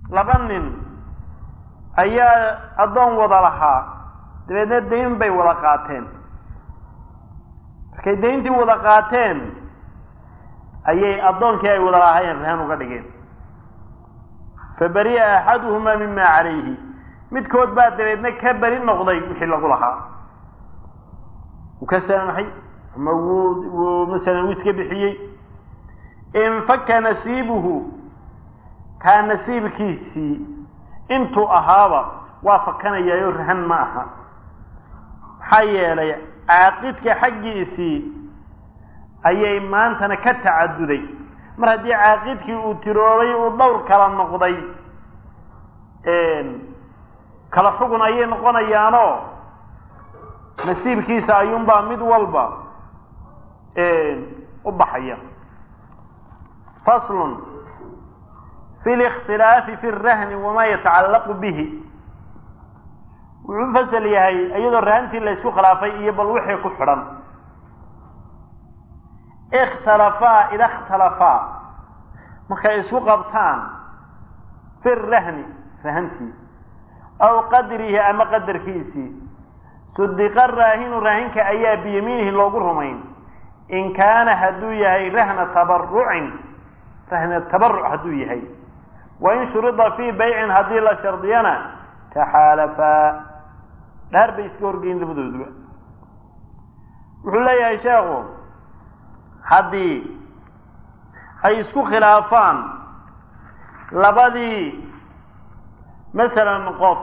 laba nin ayaa addoon wada lahaa dabeedna dayn bay wada qaateen markay dayntii wada qaateen ayay addoonkii ay wada lahaayeen rahan uga dhigeen fa bari'a axaduhumaa mima calayhi midkood baa dabeedna ka beri noqday wixii lagu lahaa wuu ka saamaxay ama wuu wuu masalan wuu iska bixiyey infaka nasiibuhu kaa nasiibkiisii intuu ahaaba waa fakanayaayo rahan ma aha maxaa yeelay caaqidka xaggiisii ayay maantana ka tacaduday mar haddii caaqidkii uu tiroobay uu dhowr kala noqday kala xugun ayay noqonayaanoo nasiibkiisa ayuunbaa mid walba u baxaya faslun fi اlاkhtilaafi fi الrahni wama yatacallaqu bihi wuxuu fasal yahay iyadoo rahantii la ysku khilaafay iyo bal wixii ku xidhan اkhtalafaa ida اkhtalafaa markay isku qabtaan fi الrahni rahantii aw qadrihi ama qadarkiisii sudiqa raahinu raahinka ayaa biyamiinihi loogu rumayn in kaana hadduu yahay rahna tabarucin rahna tabaruc hadduu yahay wain shurida fii baycin haddii la shardiyana taxaalafaa dhaar bay iska horgeyn labadooduba wuxuu leeyahay sheekhu haddii ay isku khilaafaan labadii masalan qof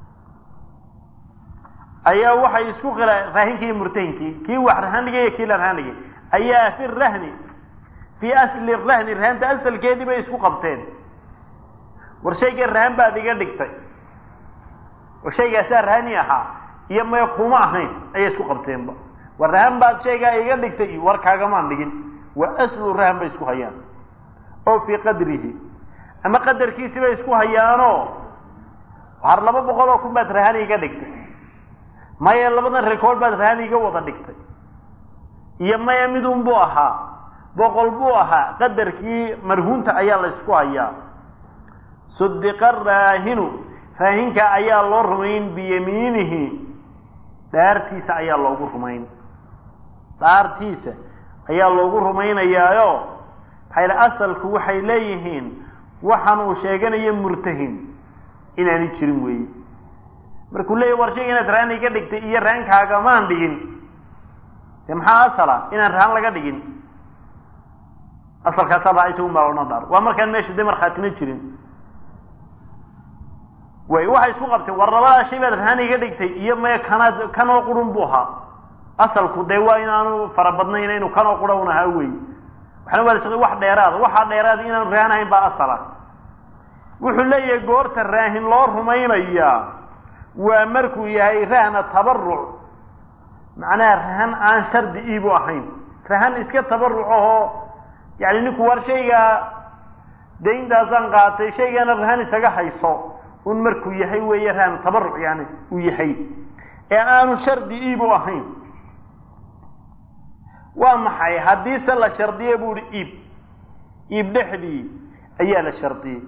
ayaa waxay isku khila raahinkii iyo murtahinkii kii wax rahan dhigay iyo kii la rahan dhigay ayaa fi rahni fii asli rahni rahanta asalkeedii bay isku qabteen war shayga rahan baad iga dhigtay war shaygaasaa rahani ahaa iyo maya kuma ahayn ayay isku qabteenba war rahan baad shaygaa iga dhigtay iyo war kaagamaan dhigin waa aslu rahan bay isku hayaan oo fii qadrihi ama qadarkiisi bay isku hayaanoo har laba boqol oo kun baad rahan iga dhigtay maya labadan rekoord baad rahan iga wada dhigtay iyo maya midun buu ahaa boqol buu ahaa qadarkii marhuunta ayaa la ysku hayaa sudiqa raahinu raahinka ayaa loo rumayn biyamiinihi dhaartiisa ayaa loogu rumayn dhaartiisa ayaa loogu rumaynayaayo maxayl asalku waxay leeyihiin waxaan uu sheeganayo murtahin inaani jirin weeye markuu leeyahy war shayga inaad rahan iga dhigtay iyo rahankaagamaan dhigin de maxaa asala inaan rahan laga dhigin asalkaasaa baa isagu maalona dhaar waa markaan meesha de markhaatina jirin way waxay isku qabteen war labadaa shay baad rahan iga dhigtay iyo maya kanaad kanoo qurun buu ahaa asalku dee waa inaanu farabadnayn inuu kanoo qura un ahaa wey waxna waa wax dheeraada waxaa dheeraada inaanu rahan ahayn baa asala wuxuu leeyahay goorta raahin loo rumaynayaa waa markuu yahay rahna tabaruc macnaha rahan aan shardi iibu ahayn rahan iska tabaruc ahoo yani ninku war shaygaa dayntaasaan qaatay shaygana rahan isaga hayso un markuu yahay weeye rahan tabaruc yani uu yahay ee aanu shardi iibu ahayn waa maxay haddiise la shardiye bu uhi iib iib dhexdii ayaa la shardiyey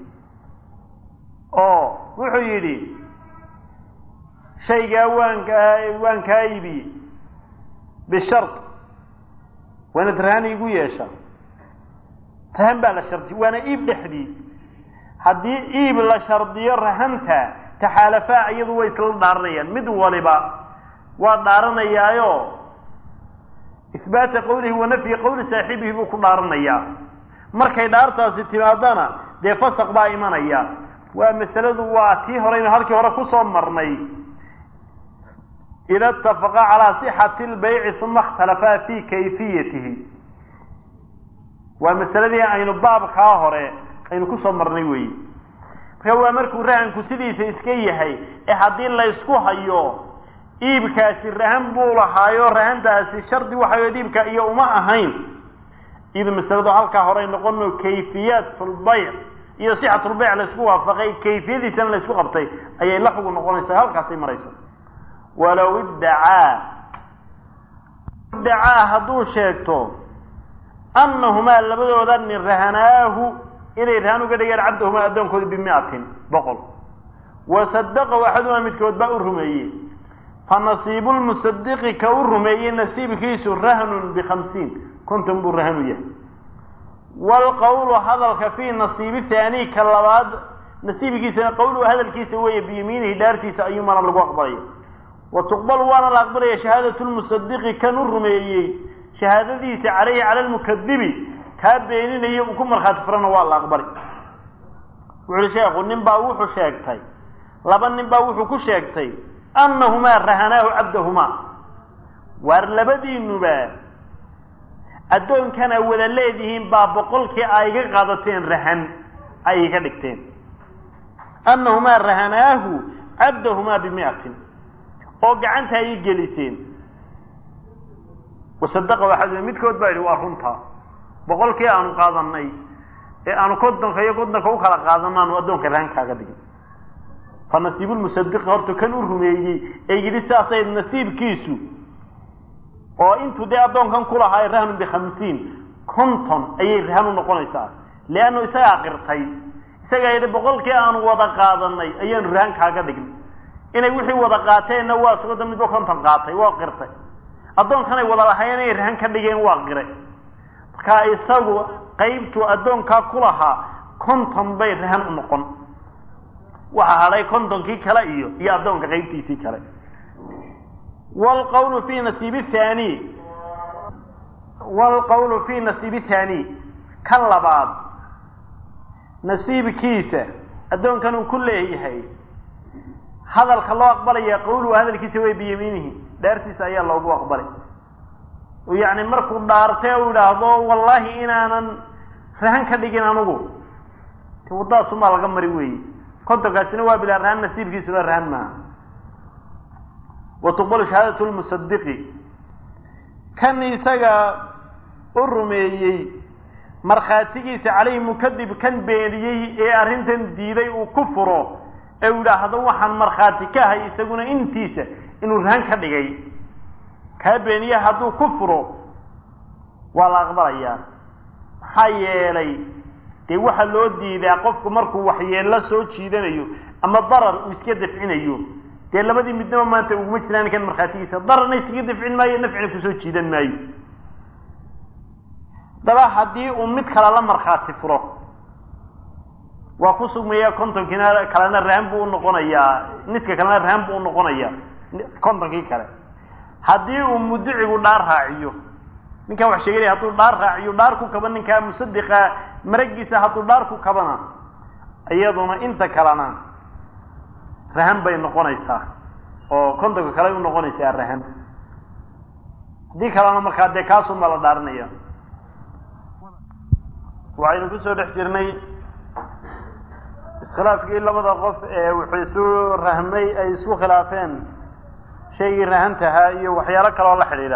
oo wuxuu yidhi shaygaa waan kaa waan kaa iibiyey bishard waa inaad rahan iigu yeesha rahan baa la shardiye waana iib dhexdii haddii iib la shardiyo rahanta taxaalafaa iyadu way isla dhaaranayaan mid waliba waa dhaaranayaayo isbaata qawlihi wa nafyi qawli saaxibihi buu ku dhaaranayaa markay dhaartaasi timaadana dee fasaq baa imanaya waa masaladu waa tii horeynu halkii hore kusoo marnay ida اtafaqa calaa صixati اlbayci uma اkhtalafaa fi kayfiyatihi waa masaladii aynu baabkaa hore aynu kusoo marnay weyi marka waa markuu rahanku sidiisa iska yahay ee haddii laysku hayo iibkaasi rahan buu lahaayo rahantaasi shardi waxayd iibka iyo uma ahayn iyado masaladu halkaa hore ay noqono kayfiyaat lbayc iyo sixat lbayc laysku waafaqay kayfiyadiisana laysku qabtay ayay la xugu noqonaysaa halkaasay maraysa walow iddacaa iddacaa hadduu sheegto annahumaa labadooda nin rahanaahu inay rahan uga dhigeen cabdahuma addoonkooda bimiatin boqol wa sadaqahu axadumaa midkood baa u rumeeyey fa nasiibu lmusadiqi ka u rumeeyey nasiibkiisu rahnun bikhamsiin konton buu rahanu yahay waalqawlu hadalka fii nasiibi haani ka labaad nasiibkiisana qawluhu hadalkiisa weeye biyamiinihi dhaartiisa ayuumana lagu aqbalaya wa tuqbalu waana la aqbalaya shahaadatu lmusadiqi kan u rumeeyey shahaadadiisa caleyhi cala lmukadibi kaa beeninaya uu ku markhaati furana waa la aqbali wuxuuhi sheekhu nin baa wuxuu sheegtay laba nin baa wuxuu ku sheegtay annahumaa rahanaahu cabdahumaa waar labadiinuba addoonkana wada leedihiin baa boqolkii ay iga qaadateen rahan ay iga dhigteen annahumaa rahanaahu cabdahumaa bimiatin oo gacanta ay i geliseen wasadaqa waxaa midkood baa yidhi waa runtaa boqolkii aanu qaadanay ee aanu kontonka iyo kontonka u kala qaadano aanu addoonka rahan kaaga dhigin fa nasiibulmusadiqi horta kan u rumeeyey ee yidhi sidaasay nasiibkiisu oo intuu dee addoonkan ku lahaa rahnun bikhamsiin konton ayay rahan u noqonaysaa leannu isagaa qirtay isagaa yidhi boqolkii aanu wada qaadanay ayaanu rahan kaaga dhignay inay wixii wada qaateenna waa sugoda midba konton qaatay waa qirtay addoonkanay wada lahayen inay rahan ka dhigeen waa qire markaa isagu qaybtuu addoonkaa ku lahaa konton bay rahan u noqon waxa hadhay kontonkii kale iyo iyo addoonka qaybtiisii kale wlqawlu fi nasiibi thani waalqawlu fi nasiibi thani ka labaad nasiibkiisa addoonkan uu ku leeyahay hadalka loo aqbalaya qawluhu hadalkiisa way biyamiinihi dhaartiisa ayaa loogu aqbalay oo yacni markuu dhaartay u idhaahdo wallaahi inaanan rahan ka dhigin anugu te waddadaasumaa laga mari weeye kontonkaasina waa bilaa rahan nasiibkiisuna rahan maaha wa tuqbalu shahaadatu lmusadiqi kan isaga u rumeeyey markhaatigiisa caleyhi mukadib kan beeniyey ee arrintan diiday uu ku furo ee uu idhaahdo waxaan markhaati ka ahay isaguna intiisa inuu rahan ka dhigay kaa beeniye hadduu ku furo waa la aqbalayaa maxaa yeelay dee waxaa loo diidaa qofku markuu waxyeello soo jiidanayo ama darar uu iska dafcinayo dee labadii midnaba maanta uguma jiraan kan markhaatigiisa dararna iskaga dafcin maayo nafcina kusoo jiidan maayo daba haddii uu mid kale la markhaati furo waa ku sugmaya kontonkiina kalena rahan buu unoqonayaa niska kalena rahan buu unoqonayaa kontonkii kale haddii uu mudicigu dhaar raaciyo ninkaa wax sheeganaya hadduu dhaar raaciyo dhaar ku kaba ninkaa musadiqa maragiisa hadduu dhaar ku kabana iyaduna inta kalena rahan bay noqonaysaa oo kontonka kale u noqonaysaa rahan haddii kalena markaa dee kaasunbaa la dhaarinaya waxaynu kusoo dhex jirnay iskhilaafkii labada qof ee wuxuu isu rahmay ay isku khilaafeen shaygii rahantahaa iyo waxyaalo kaleoo la xidhiidha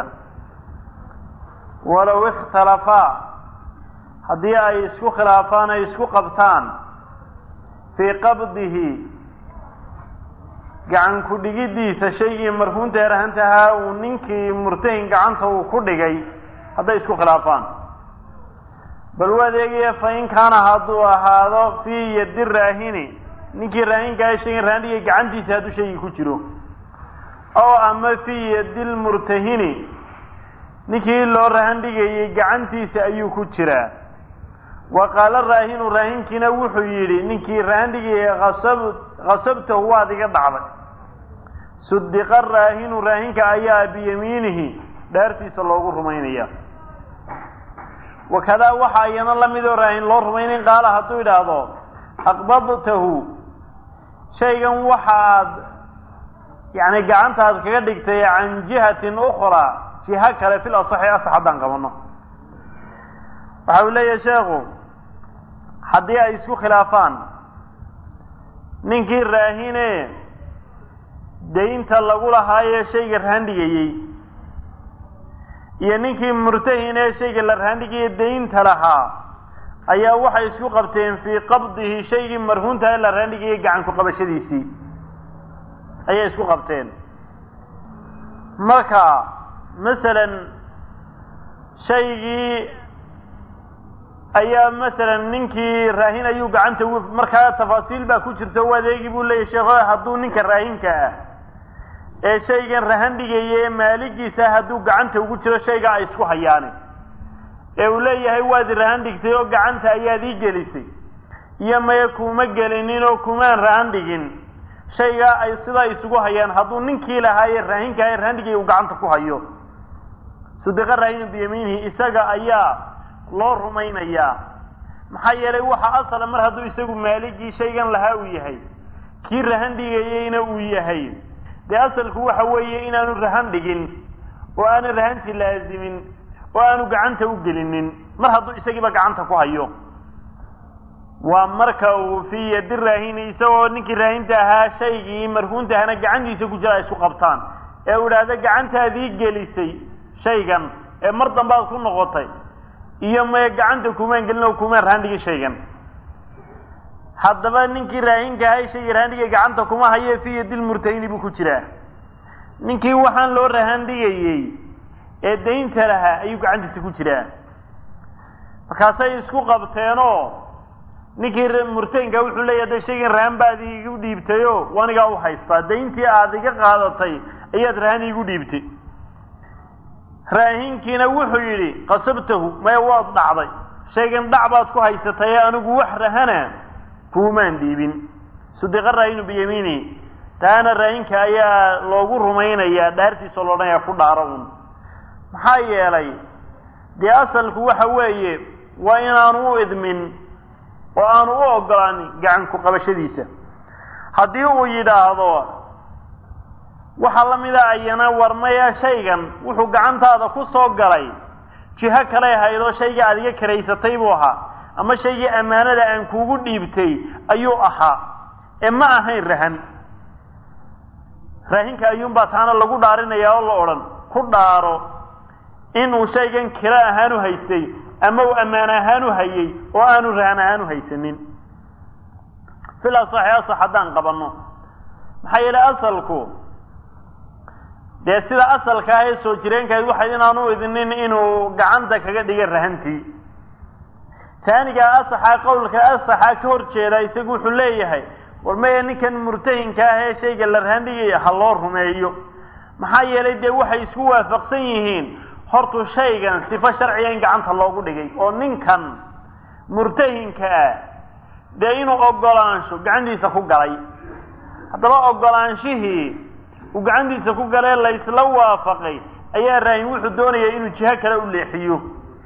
walow ikhtalafaa haddii ay isku khilaafaan ay isku qabtaan fii qabdihi gacan ku dhigiddiisa shaygii marhuunta ee rahantahaa uu ninkii murtahin gacanta uu ku dhigay hadday isku khilaafaan bal u adeegaya fa in kaana hadduu ahaado fii yadi raahini ninkii raahinkaa shaygan rahandhigay gacantiisa hadduu shaygii ku jiro oo ama fii yadi lmurtahini ninkii loo rahan dhigayey gacantiisa ayuu ku jiraa wa qaala raahinu raahinkiina wuxuu yidhi ninkii rahan dhigayay asab khasabtahu waad iga dhacday sudiqa raahinu raahinka ayaa biyamiinihi dhaartiisa loogu rumaynaya wakadaa waxaa iyana lamid oo raahin loo rumaynayn qaala hadduu idhaahdo aqbadtahu shaygan waxaad yani gacantaad kaga dhigtay can jihatin ukraa jiha kale fil asaxi asax haddaan qabano waxa uu leeyahay sheekhu haddii ay isku khilaafaan ninkii raahine daynta lagu lahaayee shayga rahandhigayey iyo ninkii murtahin ee shayga la rahandhigaye daynta lahaa ayaa waxay isku qabteen fii qabdihi shaygii marhuunta ee la rahandhigayay gacanku qabashadiisii ayay isku qabteen marka masalan shaygii ayaa masalan ninkii raahin ayuu gacanta ugu markaa tafaasiil baa ku jirta o adeegi buu leeyahy sheekh hadduu ninka raahinka ah ee shaygan rahan dhigaya ee maaligiisa hadduu gacanta ugu jiro shayga ay isku hayaani ee uu leeyahay waad rahan dhigtay oo gacanta ayaad ii gelisay iyo maya kuma gelinin oo kumaan rahan dhigin shaygaa ay sidaa isugu hayaan hadduu ninkii lahaaye raahinka ee rahan dhigaya uu gacanta ku hayo sudiqa raahinu biyamiinihi isaga ayaa loo rumaynayaa maxaa yeelay waxa asala mar hadduu isagu maaligii shaygan lahaa uu yahay kii rahan dhigayeyna uu yahay dee asalku waxa weeye inaanu rahan dhigin oo aanu rahantii laazimin oo aanu gacanta u gelinin mar hadduu isagiiba gacanta ku hayo waa marka uu fii yadi raahini isagoo ninkii raahinta ahaa shaygii marhuunta ahana gacantiisa ku jira ay isku qabtaan ee uu idhaahda gacantaadii gelisay shaygan ee mar dambaad ku noqotay iyo maya gacanta kumaan gelin oo kumaan rahan dhigin shaygan haddaba ninkii raahinka ahay shaygii rahan dhigay gacanta kuma haye fii yadil murtahini buu ku jiraa ninkii waxaan loo rahan dhigayey ee daynta lahaa ayuu gacantiisa ku jiraa markaasay isku qabteenoo ninkii murtahinka wuxuu leeyahy de shaygan rahan baad iigu dhiibtayo wanigaa u haystaa dayntii aad iga qaadatay ayaad rahan iigu dhiibtay raahinkiina wuxuu yidhi qasabtahu maya waad dhacday shaygan dhac baad ku haysatay anigu wax rahana kuumaan dhiibin sudiqa raahinu biyamiini taana raahinka ayaa loogu rumaynayaa dhaartiisa lo odhanaya ku dhaaro un maxaa yeelay dee asalku waxa weeye waa inaanu u idmin oo aanu u ogolaanin gacan ku qabashadiisa haddii uu yidhaahdo waxaa la mida ayana warmaya shaygan wuxuu gacantaada ku soo galay jiho kale ahayd oo shaygii aad iga karaysatay buu ahaa ama shaygii ammaanada aan kuugu dhiibtay ayuu ahaa ee ma ahayn rahan raahinka ayuunbaa taana lagu dhaarinayaa oo la odhan ku dhaaro inuu shaygan kira ahaan u haystay ama uu ammaan ahaan u hayay oo aanu rahan ahaan u haysanin fil asaxi asax haddaan qabanno maxaa yeelay asalku dee sida asalka ah ee soo jireenkahayd waxay inaanu idinin inuu gacanta kaga dhiga rahantii taaniga asaxa qowlka asaxa ka hor jeeda isagu wuxuu leeyahay war maya ninkan murtahinka ah ee shayga la rahan dhigaya ha loo rumeeyo maxaa yeelay dee waxay isku waafaqsan yihiin hortu shaygan sifo sharciga in gacanta loogu dhigay oo ninkan murtahinka ah dee inuu ogolaansho gacantiisa ku galay haddaba ogolaanshihii uu gacantiisa ku galee laysla waafaqay ayaa raahin wuxuu doonaya inuu jiho kale u leexiyo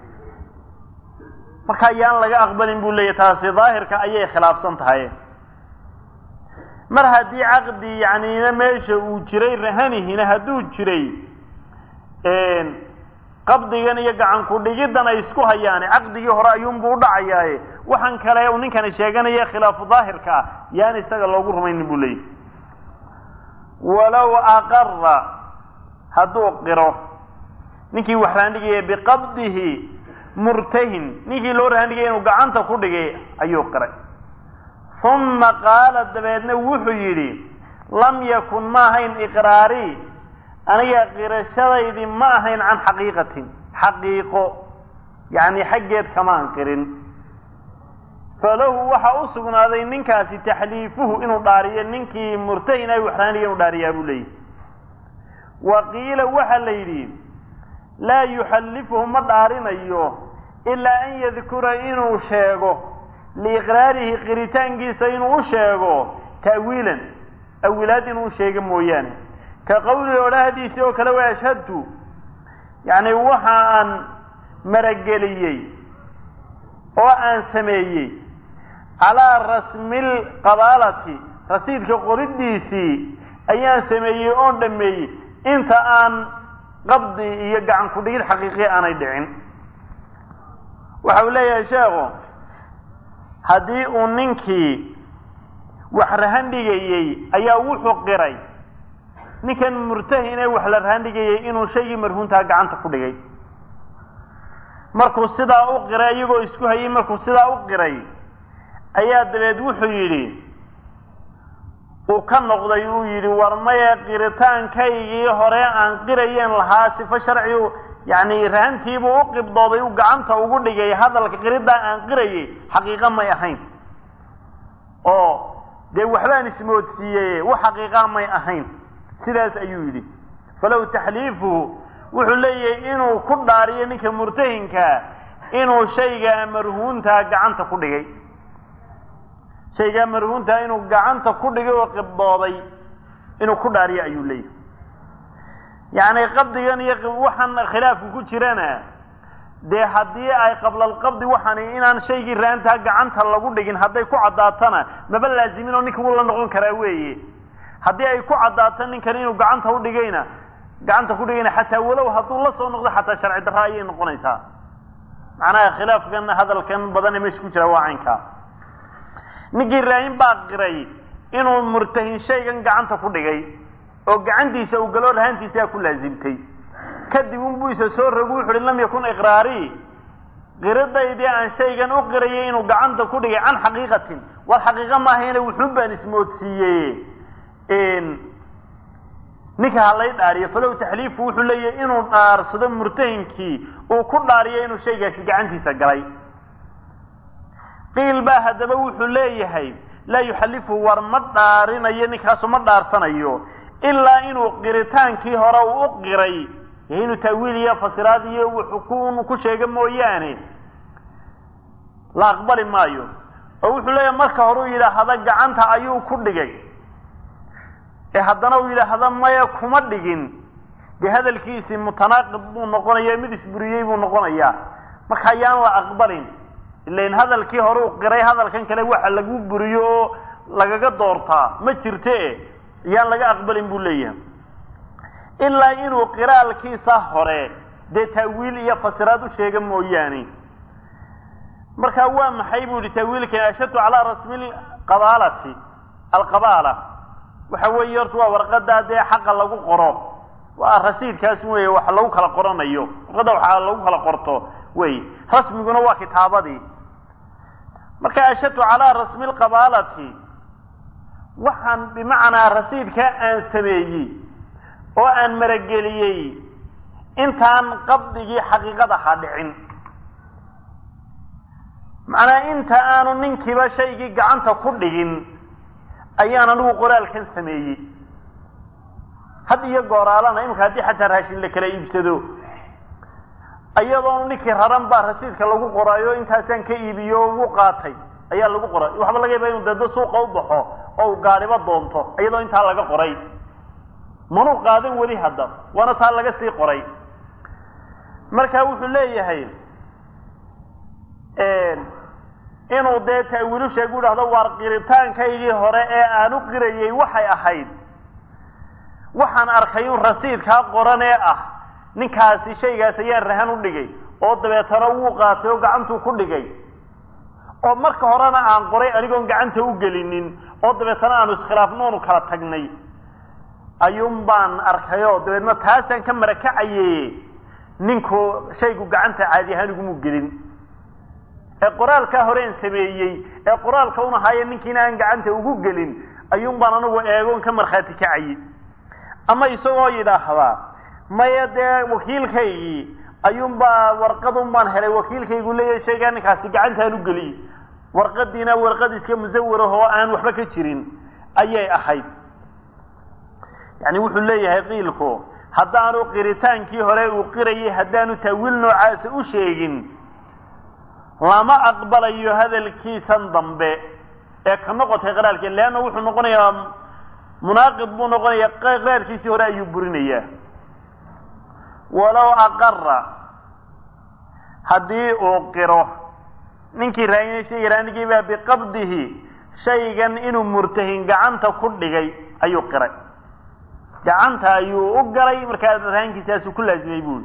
marka ayaan laga aqbalin buu leeyahy taasi daahirka ayay khilaafsan tahay mar haddii caqdi yacnina meesha uu jiray rahanihina hadduu jiray qabdigan iyo gacan ku dhigiddan ay isku hayaane caqdigii hore ayuunbuu u dhacayaaye waxaan kale uu ninkani sheeganaya khilaafu daahirka ah yaan isaga loogu rumaynin buu leeyahy walow aqara hadduu qiro ninkii wax rahandhigaya biqabdihi murtahin ninkii loo rahandhigaya inuu gacanta ku dhigay ayuu qiray uma qaala dabeedna wuxuu yidhi lam yakun ma ahayn iqraari aniga qirashadaydii ma ahayn can xaqiiqatin xaqiiqo yacni xaggeed kamaan qirin falahu waxa u sugnaaday ninkaasi taxliifuhu inuu dhaariyo ninkii murtahin ay waxraaniga inuu dhaariyaa buu leeyahy wa qiila waxa la yidhi laa yuxallifuhu ma dhaarinayo ilaa an yadkura inuu sheego liiqraarihi qiritaankiisa inuu u sheego ta'wiilan awilaad inuu sheego mooyaane ka qawlihi odhahdiisii oo kale waa ashhadtu yacni waxa aan marageliyey oo aan sameeyey calaa rasmil qabaalati rasiidka qoridiisii ayaan sameeyey oon dhameeyey inta aan qabdi iyo gacan ku dhigid xaqiiqiya aanay dhicin waxa uu leeyahay sheekhu haddii uu ninkii wax rahan dhigayey ayaa wuxuu qiray ninkan murtahin ee wax la rahan dhigayay inuu shaygii marhuuntaa gacanta ku dhigay markuu sidaa u qiray iyagoo isku hayay markuu sidaa u qiray ayaa dabeed wuxuu yidhi uu ka noqday uu yidhi war maya qiritaankaygii hore aan qirayeen lahaa sifo sharci yacni rahantiibuu u qibdooday uu gacanta ugu dhigay hadalka qiriddaa aan qirayay xaqiiqa may ahayn oo dee waxbaan ismoodsiiyey wax xaqiiqaa may ahayn sidaas ayuu yidhi falow taxliifuhu wuxuu leeyahay inuu ku dhaariyo ninka murtahinkaa inuu shaygaa marhuuntaa gacanta ku dhigay shaygaa marhuuntaa inuu gacanta ku dhigay oo qibdooday inuu ku dhaariyo ayuu leeyahay yacni qabdigan iyo waxaan khilaafku ku jirana dee haddii ay qablalqabdi waxani inaan shaygii raantaa gacanta lagu dhigin hadday ku caddaatana maba laazimin oo ninka wuu la noqon karaa weeye haddii ay ku caddaato ninkan inuu gacanta udhigayna gacanta ku dhigayna xataa walow hadduu la soo noqdo xataa sharci darra ayay noqonaysaa macnaha khilaafkan hadalkan badane meesha ku jira waa caynkaa ninkii raahin baa qiray inuu murtahin shaygan gacanta ku dhigay oo gacantiisa uu galo rahantiisaa ku laazimtay kadib unbuu isa soo rogu wuxu uhi lam yakun iqraarii qiradaydii aan shaygan u qirayay inuu gacanta ku dhigay can xaqiiqatin war xaqiiqa maahayna wuxuun baan ismoodsiiyey ninka ha lay dhaariyo falow taxliifu wuxuu leeyahay inuu dhaarsado murtahinkii uu ku dhaariyo inuu shaygaasi gacantiisa galay qiil baa haddaba wuxuu leeyahay laa yuxallifu war ma dhaarinayo ninkaasu ma dhaarsanayo ilaa inuu qiritaankii hore uu u qiray inuu taawiil iyo fasiraad iyo wuxuu ku sheega mooyaane la aqbali maayo oo wuxuu leeyahay marka hore uu yidhaahda gacanta ayuu ku dhigay ee haddana uu yidhaahda maya kuma dhigin dee hadalkiisii mutanaaqid buu noqonaya mid isburiyey buu noqonayaa marka ayaan la aqbalin ilain hadalkii hore uu qiray hadalkan kale waxa lagu buriyo oo lagaga doortaa ma jirte ayaan laga aqbalin buu leeyahay ilaa inuu qiraalkiisa hore dee taawiil iyo fasiraad u sheega mooyaane marka waa maxay bu yihi taawiilkan ashadtu calaa rasmi qabaalati alqabaala waxa weeye horta waa warqadaa dee xaqa lagu qoro waa rasiidkaas wey wax lagu kala qoranayo warqadda waxa lagu kala qorto wey rasmiguna waa kitaabadii marka ashadtu calaa rasmi lqabaalati waxaan bimacnaa rasiidka aan sameeyey oo aan marageliyey intaan qabdigii xaqiiqad ahaa dhicin macnaa inta aanu ninkiiba shaygii gacanta ku dhigin ayaan anigu qoraalkan sameeyey had iyo gooraalana imika haddii xataa raashin la kala iibsado iyadoonu ninkii raran baa rasiidka lagu qoraayo intaasaan ka iibiyo ugu qaatay ayaa lagu qoray waxba laga yaaba inu dado suuqa u baxo oo u gaadhiba doonto iyadoo intaa laga qoray manuu qaadan weli hadda waana taa laga sii qoray marka wuxuu leeyahay inuu dee taawiilu sheegu dhahdo waar qiritaankaygii hore ee aan u qirayey waxay ahayd waxaan arkay in rasiidkaa qoran ee ah ninkaasi shaygaas ayaan rahan u dhigay oo dabeetana wuu qaatay oo gacantuu ku dhigay oo marka horena aan qoray anigoon gacanta u gelinin oo dabeetana aanu iskhilaafno onu kala tagnay ayuun baan arkayoo dabeedna taasaan ka marakacaye ninku shaygu gacanta caadi ahaan igumu gelin ee qoraalkaa horeen sameeyey ee qoraalka un ahaaye ninkiina aan gacanta ugu gelin ayuun baan anigu eegoon ka markhaati kacayey ama isagoo yidhaahdaa maya dee wakiilkaygii ayuunbaa warqadun baan helay wakiilkaygu leeyahay shaygaa ninkaasi gacantaan u geliyey warqadiina warqad iska musawirah oo aan waxba ka jirin ayay ahayd yani wuxuu leeyahay qiilku haddaanu qiritaankii hore uu qirayay haddaanu taawiil noocaasa u sheegin lama aqbalayo hadalkiisan dambe ee ka noqotay qiraalkii leanna wuxuu noqonayaa munaaqid buu noqonayaa qiraarkiisii hore ayuu burinayaa walow aqara haddii uu qiro ninkii raayinay shayga raanigii baa biqabdihi shaygan inuu murtahin gacanta ku dhigay ayuu qiray gacanta ayuu u galay markaa rahankiisaasu ku laazimay buuri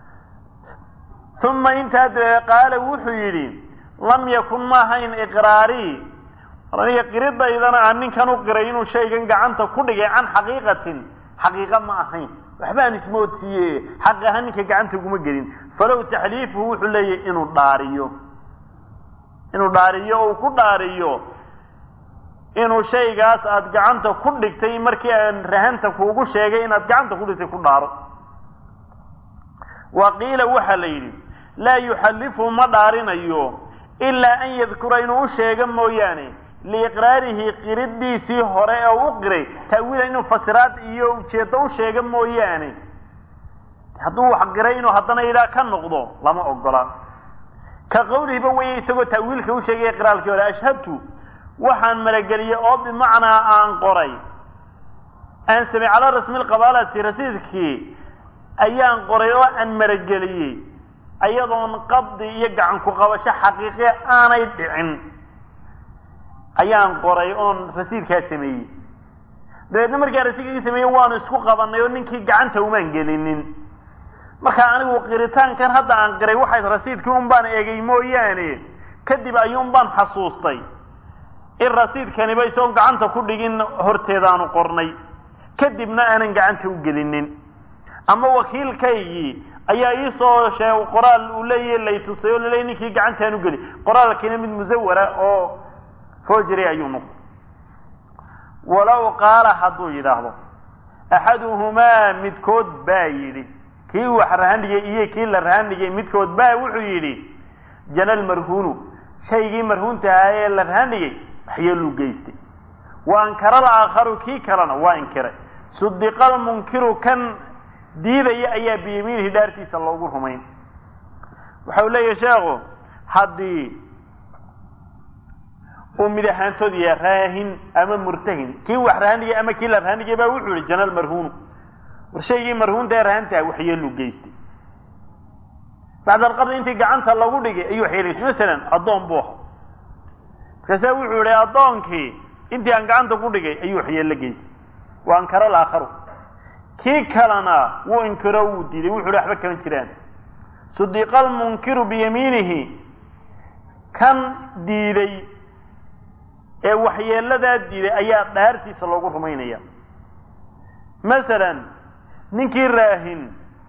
uma intaa dabe qaala wuxuu yidhi lam yakun ma ahayn iqraarii aniga qiridaydana aan ninkan u qiray inuu shaygan gacanta ku dhigay can xaqiiqatin xaqiiqa ma ahayn waxbaan ismoodsiiye xaq ahaan ninka gacanta uguma gelin falow taxliifuhu wuxuu leeyahay inuu dhaariyo inuu dhaariyo uu ku dhaariyo inuu shaygaas aada gacanta ku dhigtay markii aan rahanta kuugu sheegay inaad gacanta ku dhigtay ku dhaaro wa qiila waxaa la yidhi laa yuxallifu ma dhaarinayo ilaa an yadkura inuu u sheego mooyaane liiqraarihi qiriddiisii hore oo u qiray ta'wiila inuu fasiraad iyo ujeeddo u sheego mooyaane hadduu wax qiray inuu haddana yidhaha ka noqdo lama ogola ka qawlihiba weeye isagoo ta'wiilka u sheegaya qiraalkii hore ashhadtu waxaan malageliyey oo bimacnaa aan qoray aan samey calaa rasmi lqabaalati rasiidkii ayaan qoray oo aan marageliyey ayadoon qabdi iyo gacan ku qabasho xaqiiqiya aanay dhicin ayaan qoray oon rasiidkaa sameeyey dabeedna markaa rasiidkii sameeyey waanu isku qabanay oo ninkii gacanta umaan gelinin marka anigu qiritaankan hadda aan qiray waxay rasiidkii un baan eegay mooyaane kadib ayuun baan xasuustay in rasiidkaniba isagoon gacanta ku dhigin horteedaanu qornay kadibna aanan gacanta u gelinin ama wakiilkaygii ayaa iisoo sheeg qoraal uu leeyahy lay tusay oo laleeyay ninkii gacantaan u geli qoraalkiina mid musawara oo foojiri ayuu noqday walow qaala hadduu yidhaahdo axaduhumaa midkood baa yidhi kii wax rahandhigay iyo kii la rahandhigay midkood baa wuxuu yidhi jana lmarhuunu shaygii marhuunta ahaa ee la rahandhigay waxyeeluu geystay wa ankara alaakharu kii kalena waa inkiray sudiqa almunkiru kan diidaya ayaa biyamiinihi dhaartiisa loogu rumayn waxau leeyahay sheekhu haddii uu mid ahaantood yahay raahin ama murtahin kii wax rahandhigay ama kii la rahandhigay baa wuxuu yihi jana lmarhuunu war shaygii marhuunta ee rahantaha waxyeeluu geystay bacda alqabdi intii gacanta lagu dhigay ayuu waxyeelaysay masalan addoon buu aha markaasaa wuxuu yihi addoonkii intii aan gacanta ku dhigay ayuu waxyeello geystay wa ankara alaakharu kii kalena wuu inkiro wuu diiday wuxu hi waxba kama jiraan sudiqa almunkiru biyamiinihi kan diiday ee waxyeeladaa diiday ayaa dhaartiisa loogu rumaynaya masalan ninkii raahin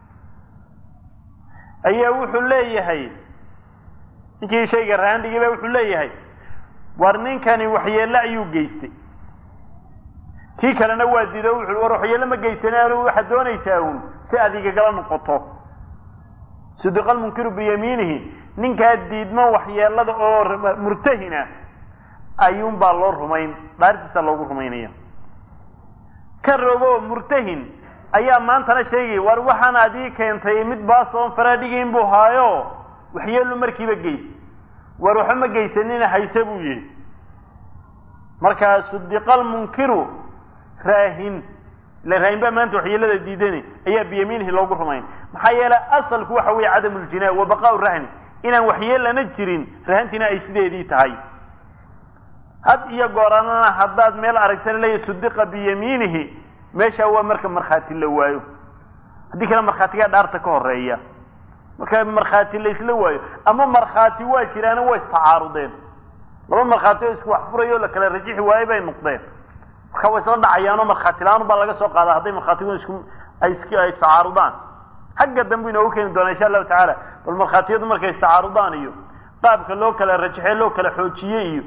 ayaa wuxuu leeyahay ninkii shayga rahandhigay baa wuxuu leeyahay war ninkani waxyeello ayuu geystay kii kalena waa diido wuxu war waxyeello ma geysanaan waxaad doonaysaa uun si aad igagala noqoto sudiqa almunkiru biyamiinihi ninkaa diidmo waxyeelada oo murtahina ayuun baa loo rumayn dhaartiisa loogu rumaynaya ka rogo murtahin ayaa maantana sheegay war waxaan adii keentay mid baasoon faraadhigayn buu haayo waxyeelu markiiba geystay war waxba ma geysanina hayse buu yihi markaa sudiqa almunkiru raahin ila raahin baa maanta waxyeelada diidani ayaa biyamiinihi loogu rumayn maxaa yeelay asalku waxa weeye cadamu ljinaa wa baqaau rahni inaan waxyeelana jirin rahantiina ay sideedii tahay had iyo gooranana haddaad meel aragtana leeyahy sudiqa biyamiinihi meesha waa marka markhaati la waayo haddii kale markhaatigaa dhaarta ka horeeya marka markhaati la isla waayo ama markhaati waa jiraana waa istacaarudeen laba markhaati oo isku wax furayo o la kala rajixi waayo bay noqdeen marka way isla dhacayaanoo markhaati la-aan baa laga soo qaada hadday markhaatigu isku ay istacaarudaan xagga dambu inoogu keeni doona insha allahu tacaala bal markhaatiyadu markay istacaarudaan iyo qaabka loo kala rajaxe loo kala xoojiye iyo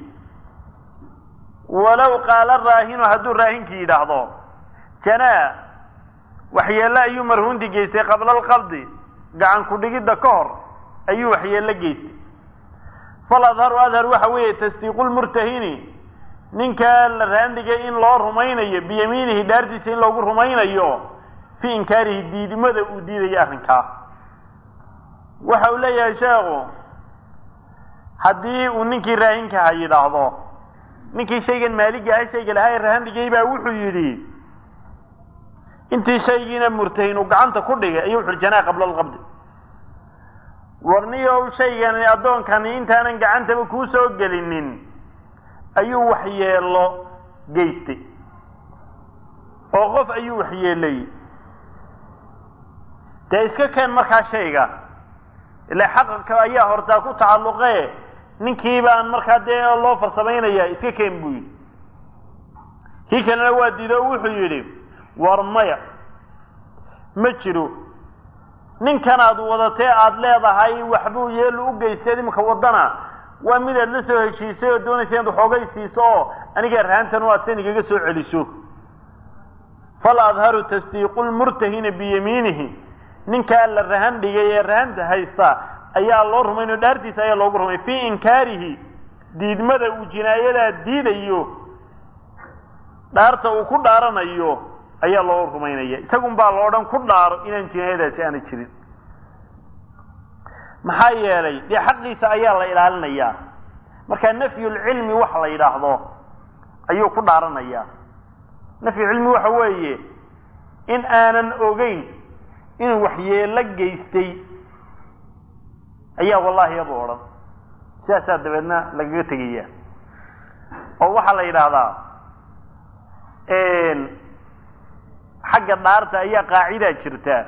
walow qaala raahinu hadduu raahinkii yidhaahdo janaa waxyeello ayuu marhuunti geystay qabla alqabdi gacan ku-dhigidda ka hor ayuu waxyeello geystay fal adharu adhar waxa weeye tasdiiqu lmurtahini ninkaa la raandhigay in loo rumaynayo biyamiinihi dhaartiisa in loogu rumaynayo fii inkaarihi diidimada uu diidayo arrinkaa waxa uu leeyahay sheekhu haddii uu ninkii raahinkaha yidhaahdo ninkii shaygan maaliga aha shayga lahaa ee rahandhigay baa wuxuu yidhi intii shaygiina murtahin uu gacanta ku dhigay ayuu wuxu janaa qabla alqabdi warniyow shaygani addoonkani intaanan gacantaba kuu soo gelinin ayuu waxyeelo geystay oo qof ayuu waxyeelay dee iska keen markaa shayga ila xaqaka ayaa hortaa ku tacalluqe ninkii baan markaa dee loo farsamaynaya iska keen buu yidhi kii kalena waa diido o wuxuu yidhi war maya ma jiro ninkanaad wadatee aada leedahay waxbuu yeelu u geystay iminka waddana waa midaad la soo heshiisay oo doonaysa inaad waxoogay siiso oo aniga rahantan u aad san igaga soo celiso fal adharu tasdiiqu lmurtahina biyamiinihi ninkaa la rahan dhigay ee rahanta haysta ayaa loo rumayn oo dhaartiisa ayaa loogu rumay fii inkaarihi diidmada uu jinaayadaa diidayo dhaarta uu ku dhaaranayo ayaa loo rumaynaya isagun baa lo odhan ku dhaaro inaan jinaayadaasi aana jirin maxaa yeelay dee xaqiisa ayaa la ilaalinayaa marka nafyulcilmi wax la yidhaahdo ayuu ku dhaaranayaa nafyulcilmi waxa weeye in aanan ogeyn inuu waxyeelo geystay ayaa wallahi abu odhan sidaasaa dabeedna lagaga tegaya oo waxaa la yidhaahdaa xagga dhaarta ayaa qaacidaa jirta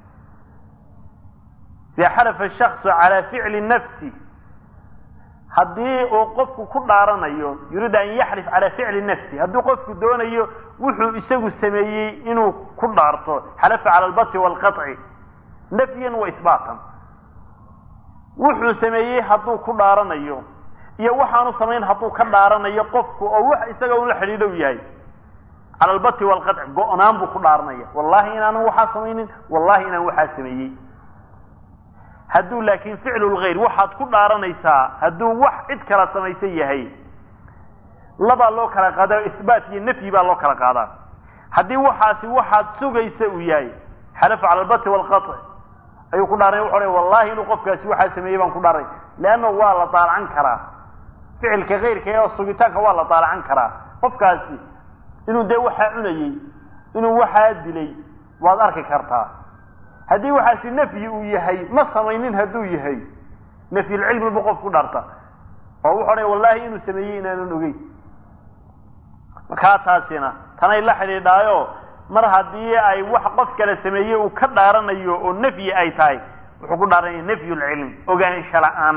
ida xalafa shaksu calaa ficli nafsi haddii uu qofku ku dhaaranayo yuriid an yaxlif calaa ficli nafsi hadduu qofku doonayo wuxuu isagu sameeyey inuu ku dhaarto xalafa cala albati waalqaطci nafyan wa isbaatan wuxuu sameeyey hadduu ku dhaaranayo iyo waxaanu samayn hadduu ka dhaaranayo qofku oo wax isaga ula xidhiidhow yahay cala albati waalqaطci go-naan buu ku dhaaranaya wallahi inaanan waxaa samaynin wallahi inaan waxaa sameeyey hadduu laakiin ficlu lgayr waxaad ku dhaaranaysaa hadduu wax cid kala samaysan yahay labaa loo kala qaadaa isbaat iyo nafyi baa loo kala qaadaa haddii waxaasi waxaad sugaysa uu yahay xalafa cala albati waalqaطci ayuu ku dhaaranay wuxu odhan wallahi inuu qofkaasi waxaa sameeyey baan ku dhaaray leanna waa la daalacan karaa ficilka kayrka ee sugitaanka waa la daalacan karaa qofkaasi inuu dee waxaa cunayey inuu waxaa dilay waad arki kartaa haddii waxaasi nafyi uu yahay ma samaynin hadduu yahay nafyulcilmi bu qof ku dhaarta oo wuxu odhan wallahi inuu sameeyey inaanan ogeyn markaa taasina tanay la xidhiidhaayo mar haddii ay wax qof kale sameeyey uu ka dhaaranayo oo nafyi ay tahay wuxuu ku dhaaranaya nafyulcilm ogaansha la-aan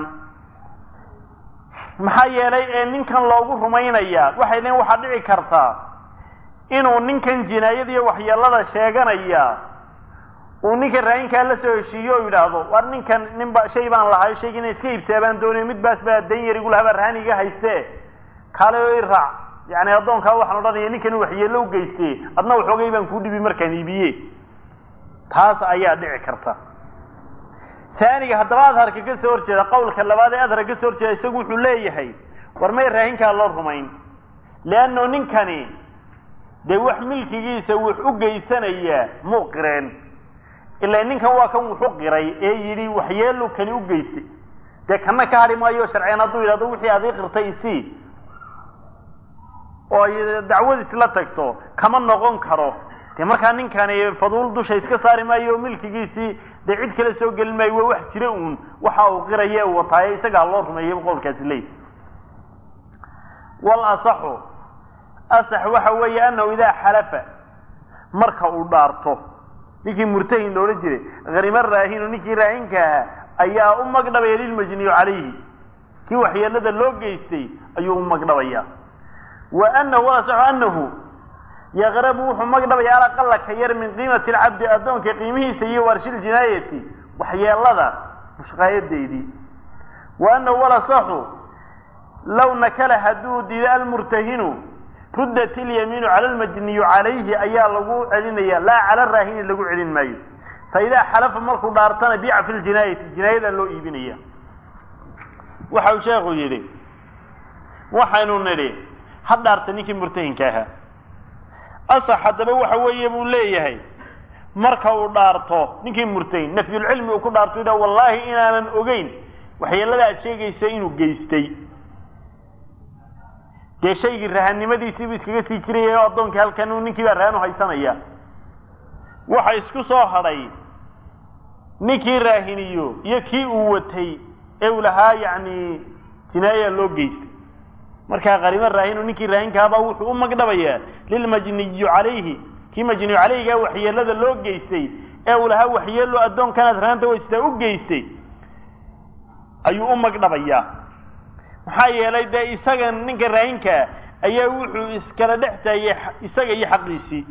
maxaa yeelay ee ninkan loogu rumaynayaa waxay leein waxaa dhici kartaa inuu ninkan jinaayadiiyo waxyeelada sheeganaya uu ninka raayinkaa la soo heshiiyo oo yidhaahdo war ninkan ninba shay baan lahay shayga ina iska iibsaabaan doonayo mid baas baa dan yar igulahaa baa rahan iga hayste kaale oo i raac yani addoonkaa waxaan odhanaya ninkan waxyeello u geyste adna waxoogay baan kuu dhibi markaan iibiye taas ayaa dhici karta taaniga haddaba adharka ka soo horjeeda qawlka labaad ee adharka ka soo horjeeda isagu wuxuu leeyahay war may raahinkaa loo rumayn leanno ninkani dee wax milkigiisa wax u geysanayaa muu qireen ilaa ninkan waa kan wuxu qiray ee yidhi waxyeelu kani u geystay dee kana ka hadhi maayo sharciyan hadduu yidhahdo wixii adii qirtay isii oo ay dacwad isla tagto kama noqon karo dee markaa ninkani faduul dusha iska saari maayo oo milkigiisii dee cid kale soo gelin maayo waa wax jira uun waxa uu qiraya u wataaye isagaa loo rumeeyay qowlkaasi leey wal asaxu asax waxa weeye anahu idaa xalafa marka uu dhaarto ninkii murtahin loola jiray hanima raahinu ninkii raahinka ahaa ayaa u magdhabaya lilmajniyu calayhi kii waxyeelada loo geystay ayuu u magdhabaya wa anahu asaxu anahu yaqrabu wuxuu magdhabaya alaqala ka yar min qiimati alcabdi addoonka qiimihiisa iyo warshil jinaayati waxyeelada mushqaayadeydii wa anahu walasaxu low nakala hadduu diido almurtahinu ruddat ilyamiinu cala almajniyu calayhi ayaa lagu celinaya laa cala raahini lagu celin maayo fa idaa xalafa markuu dhaartana biica fi ljinaayati jinaayadaa loo iibinaya waxa uu sheekhu yidhi waxaynu nidhi ha dhaarta ninkii murtahinka ahaa asax haddaba waxa weeye buu leeyahay marka uu dhaarto ninkii murtahin nafyulcilmi uu ku dhaarto yidha wallaahi inaanan ogeyn waxyeelada aad sheegaysa inuu geystay dee shaygii rahanimadiisiibuu iskaga sii jiraya oo addoonkii halkan ninkii baa rahan u haysanaya waxa isku soo hadhay ninkii raahiniyo iyo kii uu watay ee uu lahaa yacni jinaaya loo geystay markaa qarimo raahinu ninkii raahinkaabaa wuxuu u magdhabayaa lilmajniyu calayhi kii majniyu calayhigaa waxyeelada loo geystay ee uu lahaa waxyeelo addoonkanaad rahanta waystaa u geystay ayuu u magdhabayaa maxaa yeelay dee isaga ninka raahinkaa ayaa wuxuu iskala dhex taayay isaga iyo xaqiisii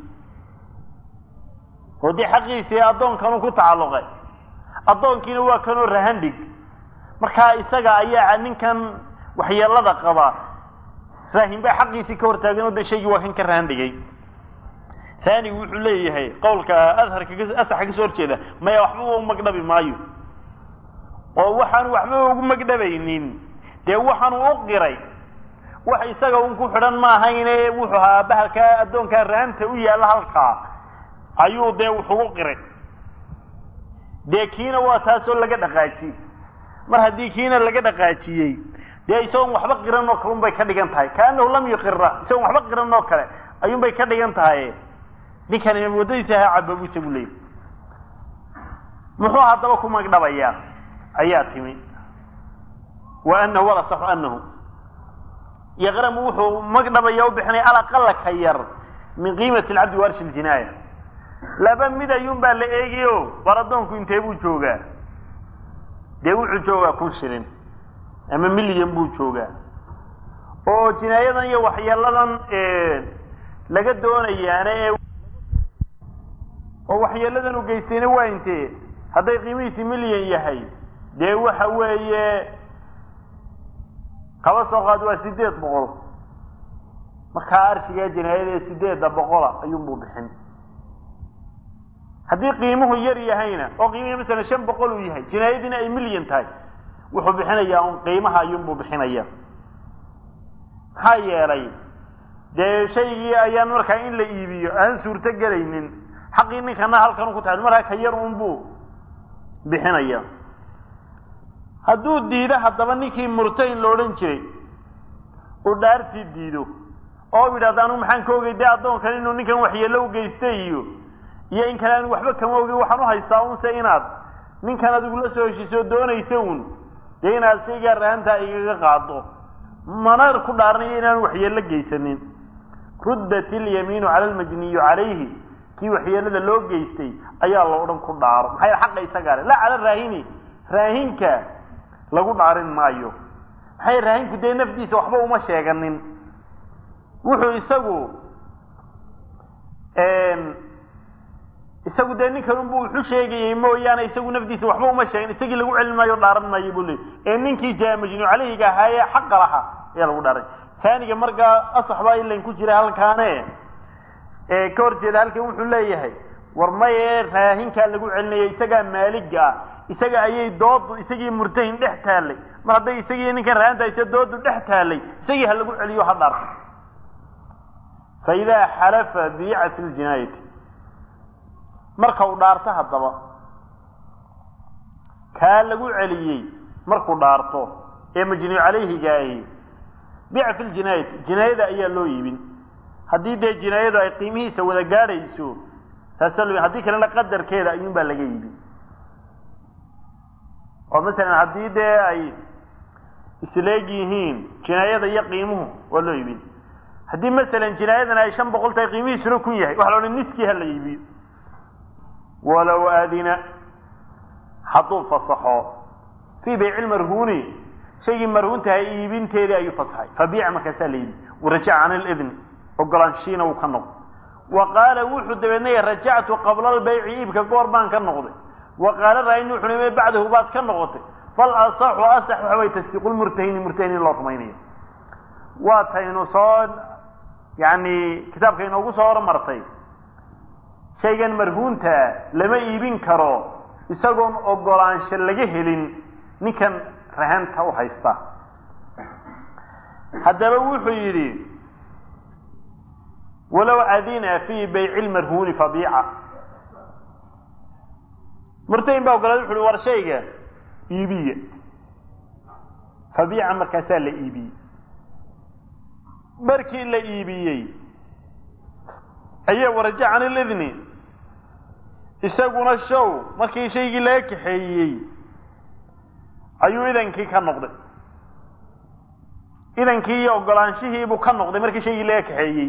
oo dee xaqiisii addoonkanuu ku tacalluqay addoonkiina waa kanoo rahan dhig markaa isaga ayaa ninkan waxyeelada qaba raahin baa xaqiisii ka hortaagan oo de shaygii waa kan ka rahan dhigay taanigu wuxuu leeyahay qowlka adharka asaxa kasoo horjeeda maya waxba u magdhabi maayo oo waxaan waxba ugu magdhabaynin dee waxaan u qiray wax isaga un ku xidhan maahayne wuxuu ahaa bahalkaa addoonkaa raanta u yaalla halkaa ayuu dee wuxugu qiray dee kiina waa taasoo laga dhaqaajiyey mar haddii kiina laga dhaqaajiyey dee isagoon waxba qiran oo kale un bay ka dhigan tahay kaanahu lam yuqira isagoon waxba qiran oo kale ayuun bay ka dhigan tahay ninkani waddadiisa ahaa cababu isagu leeyay muxuu haddaba ku magdhabayaa ayaa timi wa anahu walasaxu anahu yaqramu wuxuu magdhabaya u bixinaya alaqala ka yar min qiimati alcabdi waarshi ljinaaya laba mid ayuun baa la eegayo bar addoonku intee buu joogaa dee wuxuu joogaa kun shilin ama milyan buu joogaa oo jinaayadan iyo waxyeeladan laga doonayaana ee oo waxyeeladan u geystayna waa intee hadday qiimihiisi milyan yahay dee waxa weeye kaba soo qaad waa sideed boqol markaa arshigaa jinaayada ee sideedda boqola ayuunbuu bixin haddii qiimuhu yar yahayna oo qiimihii masalan shan boqol uu yahay jinaayadiina ay milyan tahay wuxuu bixinayaa un qiimaha ayuunbuu bixinaya maxaa yeelay dee shaygii ayaan markaa in la iibiyo aan suurto gelaynin xaqii ninkana halkan ku tahay markaa ka yar unbuu bixinaya hadduu diido haddaba ninkii murtahin la odhan jiray uu dhaartii diido oo yidhahda anu maxaan ka ogay dee addoonkan inuu ninkan waxyeello u geystay iyo iyo in kale aan waxba kama ogin waxaan u haystaa unse inaad ninkan adigu la soo heshiisoo doonaysa un dee inaad shaygaa rahantaa igaga qaado mana ku dhaaranayo inaan waxyeello geysanin ruddat ilyamiinu cala almajniyu calayhi kii waxyeelada loo geystay ayaa la odhan ku dhaaro maxaa yeel xaqa isagaa le laa cala raahini raahinka lagu dhaarin maayo maxay raahinku dee nafdiisa waxba uma sheeganin wuxuu isagu isagu dee ninkan unbu wuxu sheegayey mooyaane isagu nafdiisa waxba uma sheegin isagii lagu celin maayo dhaaran maayo buu leey ee ninkii jaa majnuu caleyhiga ahaaye xaqa laha ayaa lagu dhaaray taaniga markaa asax baa ilan ku jira halkaane ka hor jeeda halkan wuxuu leeyahay war maye raahinkaa lagu celinaya isagaa maaliga ah isaga ayay doodu isagii murtahin dhex taallay mar hadday isagii ninkan raahanta isa doodu dhex taallay isagii ha lagu celiyo ha dhaarta fa idaa xalafa biica fi ljinaayati marka uu dhaarto haddaba kaa lagu celiyey markuu dhaarto ee majnuu calayhigaahi biica fi ljinaayati jinaayada ayaa loo iibin haddii dee jinaayadu ay qiimihiisa wada gaadhayso taasa lo haddii kalena qadarkeeda ayuun baa laga iibin oo masalan haddii dee ay isleeg yihiin jinaayada iyo qiimuhu waa loo iibin haddii masalan jinaayadan ay shan boqol tahay qiimihiisuna kun yahay waxa la odhan niskii ha la iibiyo walow aadina hadduu fasaxo fii bayci marhuuni shaygii marhuuntahay iibinteedii ayuu fasaxay fabiica markaasaa la iibi warajaca can lidni ogolaanshiina uu ka noqdo wa qaala wuxuu dabeednay rajactu qabla albayci iibka goor baan ka noqday wa qaala raayni wuxu nime bacdahu baad ka noqotay fal asaxu asax waxa way tasdiiqulmurtahini murtahin in loo rumaynayo waa taynu soo yani kitaabka inoogu soo hormartay shaygan marhuunta lama iibin karo isagoon ogolaansho laga helin ninkan rahanta u haysta haddaba wuxuu yidhi walow adina fii bayci lmarhuuni fabiica murtahin baa ogolaaday wuxu uhi war shayga iibiya fabiica markaasaa la iibiyey markii la iibiyey ayaa waraja can ilidni isaguna show markii shaygii laga kaxeeyey ayuu idankii ka noqday idankii iyo ogolaanshihiibuu ka noqday markii shaygii laga kaxeeyey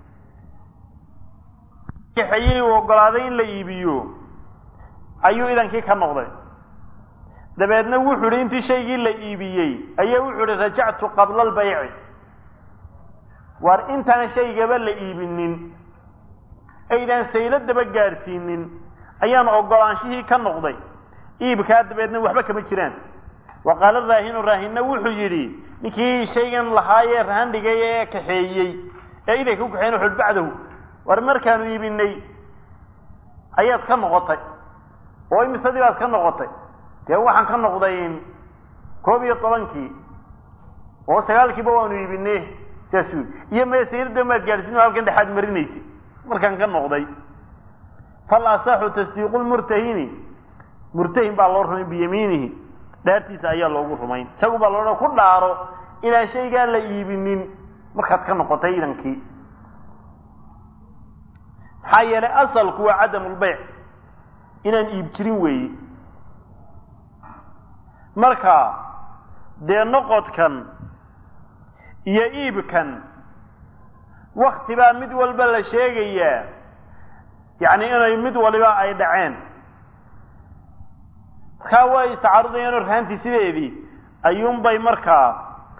kaxeeyey uu ogolaaday in la iibiyo ayuu idankii ka noqday dabeedna wuxuu ihi intii shaygii la iibiyey ayaa wuxuu ihi rajactu qabla albayci waar intaan shaygaba la iibinin aydaan sayladaba gaadhsiinin ayaan ogolaanshihii ka noqday iibkaa dabeedna waxba kama jiraan wa qaala raahinu raahinna wuxuu yidhi ninkii shaygan lahaayee rahan dhigay ee kaxeeyey ee idanka u kaxeyn wuxu bacdahu war markaanu iibinay ayaad ka noqotay oo imisadii baad ka noqotay dee waxaan ka noqday koob iyo tobankii oo sagaalkiiba waanu iibinay saasuu iyo meesayirda maad gaadhsiin halkan dhexaad marinaysa markaan ka noqday fal asaxu tasdiiqu lmurtahini murtahin baa loo rumayn biyamiinihi dhaartiisa ayaa loogu rumayn isagu baa loodhan ku dhaaro inaan shaygaa la iibinin markaad ka noqotay idankii maxaa yeelay asalku waa cadamu lbayc inaan iib jirin weeye marka dee noqodkan iyo iibkan wakti baa mid walba la sheegayaa yacni inay mid waliba ay dhaceen markaa way istacaarudayaan oo rahantii sideedii ayuunbay markaa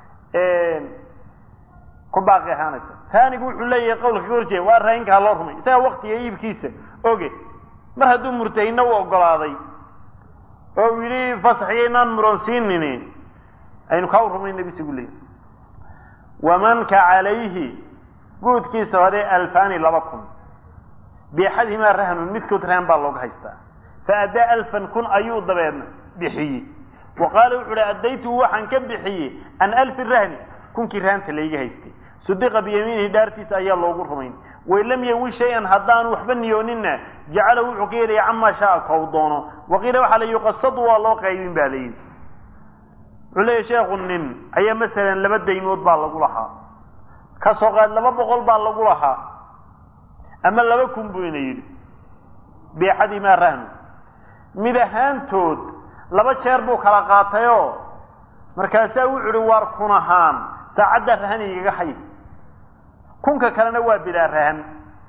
ku baaqi ahaanaysa taanigu wuxuu leeyahay qawlka ka horjeeda waa raahinkaa loo rumay isaga waktiga iibkiisa oge mar hadduu murtahina u ogolaaday oo uu yidhi fasaxiyo inaan muroonsiinini aynu kaa u rumayna bisigu leeyahy wamanka calayhi guudkiisa hore alfani laba kun biaxadihimaa rahnun midkood rahan baa looga haystaa fa addaa alfan kun ayuu dabeedna bixiyey wa qaala wuxu uhi addaytu waxaan ka bixiyey an alfi rahni kunkii rahanta layga haystay sudiqa biyamiinihi dhaartiisa ayaa loogu rumayn wain lam yawi shay-an haddaanu waxba niyooninna jacala wuxuu ka yeelaya camaa shaa kow doono waqiila waxaa la yuqasadu waa loo qaybin ba layidhi wuxuu leeyahy sheekhu nin ayaa masalan laba daymood baa lagu lahaa ka soo qaad laba boqol baa lagu lahaa ama laba kun buu ina yidhi biaxadihimaa rahnu mid ahaantood laba jeer buu kala qaatayoo markaasaa wuxu uhi waar kun ahaan saacaddaa rahan igaga hay kunka kalena waa bilaa rahan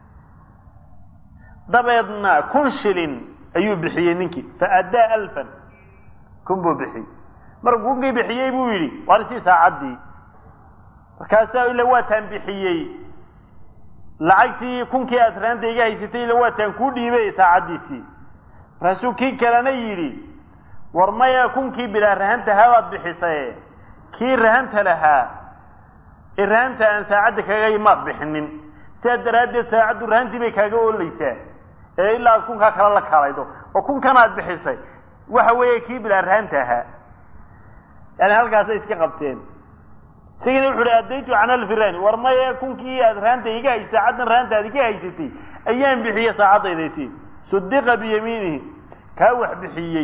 dabeedna kun shilin ayuu bixiyey ninkii fa addaa alfan kun buu bixiyey markuu kunkii bixiyey buu yidhi waar isii saacaddii markaasaa ila waataan bixiyey lacagtii kunkii aad raanta iga haysatay ila waataan kuu dhiibay saacaddiisii markaasuu kii kalena yidhi war maya kunkii bilaa rahanta haabaad bixisaye kii rahanta lahaa ee rahanta aan saacadda kaga maad bixinin sidaa daraaddeed saacaddu rahantii bay kaaga oolaysaa ee ilaa aad kunkaa kale la kalaydo oo kunkan aad bixisay waxa weeye kii bilaa rahanta ahaa yani halkaasay iska qabteen isagina wuxu uhi addaytu can alfi rahni war maya kunkii aad rahanta iga haysay saacaddan rahanta aad iga haysatay ayaan bixiye saacaddaydaysii sudiqa biyamiinihi kaa wax bixiyey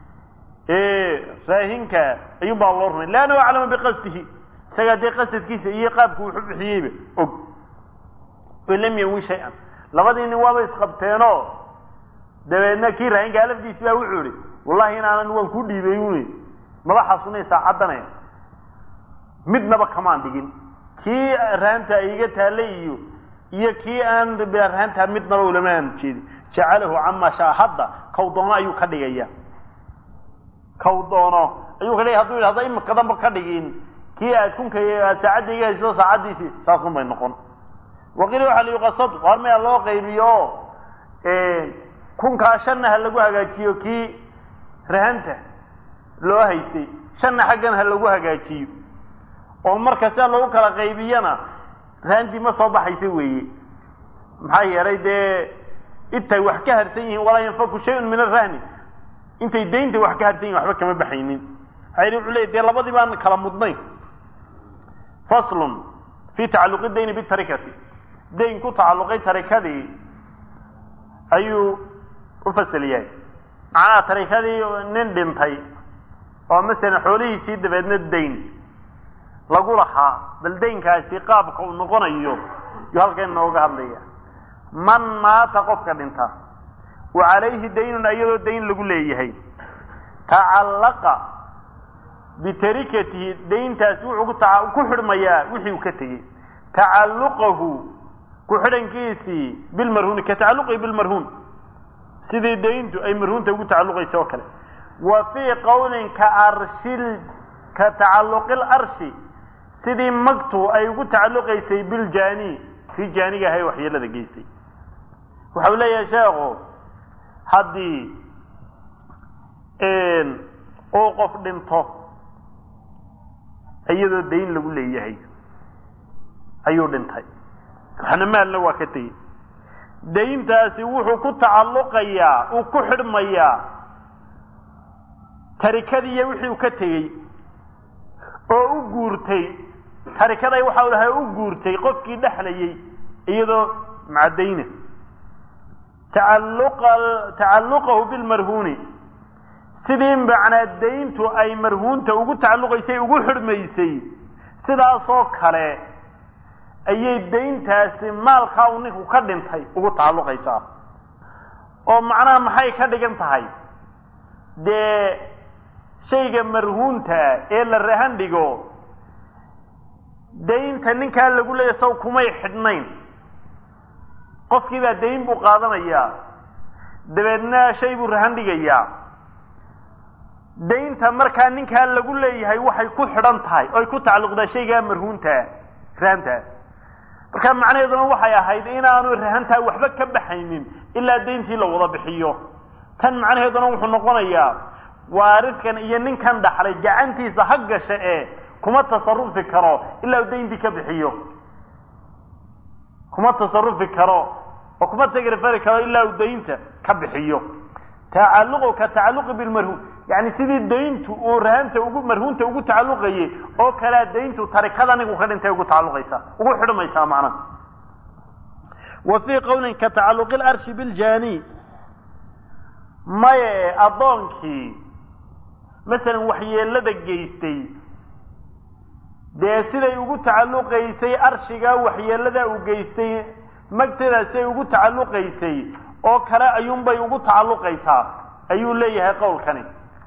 raahinka ayuun baa loo rumay leannahu aclama biqasdihi isagaa dee qasadkiisa iyo qaabku wuxu bixiyeyba og in lam yawi shay-an labadii nin waaba isqabteenoo dabeedna kii raahinkaa lafdiisi baa wuxuu ihi wallahi inaanan waan ku dhiibay uni maba xasunay saacaddanaya midnaba kamaan dhigin kii rahanta iga taallay iyo iyo kii aan bilaa rahantaa midnaba ulama aan jeedin jacalahu camaa shaa hadda kaw doono ayuu ka dhigaya kaw doono ayuu ka dhigay haduu yidhi hadda imika danba ka dhigin kii aad kunka aad saacadda iga hayso saacaddiisii saasun bay noqon waqiila waxaa la yuqasad waar maya loo qaybiyo kunkaa shanna ha lagu hagaajiyo kii rahanta loo haystay shanna xaggan ha lagu hagaajiyo oo marka sidaa loogu kala qaybiyana rahantii ma soo baxaysa weeye maxaa yeelay dee intay wax ka harsan yihiin walaa yanfaku shayun min arahni intay daynta wax ka harsan yihin waxba kama baxaynin maxaa wuxuu leey dee labadii baan kala mudnayn faslun fi tacalluqi dayni bitarikati dayn ku tacalluqay tarikadii ayuu u fasal yahay macnaha tarikadii nin dhintay oo masalan xoolihiisii dabeedna dayn lagu lahaa bal daynkaasi qaabka uu noqonayo yuu halkan inooga hadlaya man maata qofka dhinta wa calayhi daynun iyadoo dayn lagu leeyahay tacallaqa bitarikatihi dayntaasi wuxuu ku xidhmayaa wixii uu ka tegey tacalluqahu ku xidhankiisii bilmarhuuni ka tacalluqihi bilmarhuun sidii dayntu ay marhuunta ugu tacalluqaysa oo kale wa fii qowlin ka arshil ka tacalluqil arshi sidii magtu ay ugu tacalluqaysay biljaani kii jaaniga ahay waxyeelada geystay waxau leeyahay sheekhu haddii uu qof dhinto iyadoo dayn lagu leeyahay ayuu dhintay waxna maalna waa ka tegey dayntaasi wuxuu ku tacalluqayaa uu ku xidhmayaa tarikadii iyo wixii uu ka tegey oo u guurtay tarikaday waxa u lahay u guurtay qofkii dhexlayay iyadoo macadayna tacalluqa tacalluqahu bilmarhuuni sidii macnaa dayntu ay marhuunta ugu tacalluqaysay ugu xidhmaysay sidaasoo kale ayay dayntaasi maalkaa uu ninku ka dhintay ugu tacalluqaysaa oo macnaha maxay ka dhigan tahay dee shayga marhuunta ee la rahan dhigo daynta ninkaa lagu leeyahy saw kumay xidhnayn qofkii baa dayn buu qaadanayaa dabeedna shay buu rahan dhigayaa daynta markaa ninkaa lagu leeyahay waxay ku xidhan tahay oy ku tacalluqdaa shaygaa marhuunta rahanta marka macnaheeduna waxay ahayd inaanu rahantaa waxba ka baxaynin ilaa dayntii la wada bixiyo tan macnaheeduna wuxuu noqonayaa waariskan iyo ninkan dhaxlay gacantiisa ha gasha ee kuma tasarufi karo ilaa u dayntii ka bixiyo kuma tasarufi karo oo kuma tagrifari karo ilaa uu daynta ka bixiyo tacalluqu ka tacalluqi bilmarhuun yani sidii dayntu uu rahanta ugu marhuunta ugu tacalluqayay oo kalea dayntu tarikada nigu ka dhintay ugu tacalluqaysaa ugu xidhmaysaa macnaha wa fii qowlin ka tacalluqi larshi biljani maye addoonkii masalan waxyeelada geystay dee siday ugu tacalluqaysay arshigaa waxyeelada uu geystay magteeda siday ugu tacalluqaysay oo kale ayuunbay ugu tacalluqaysaa ayuu leeyahay qowlkani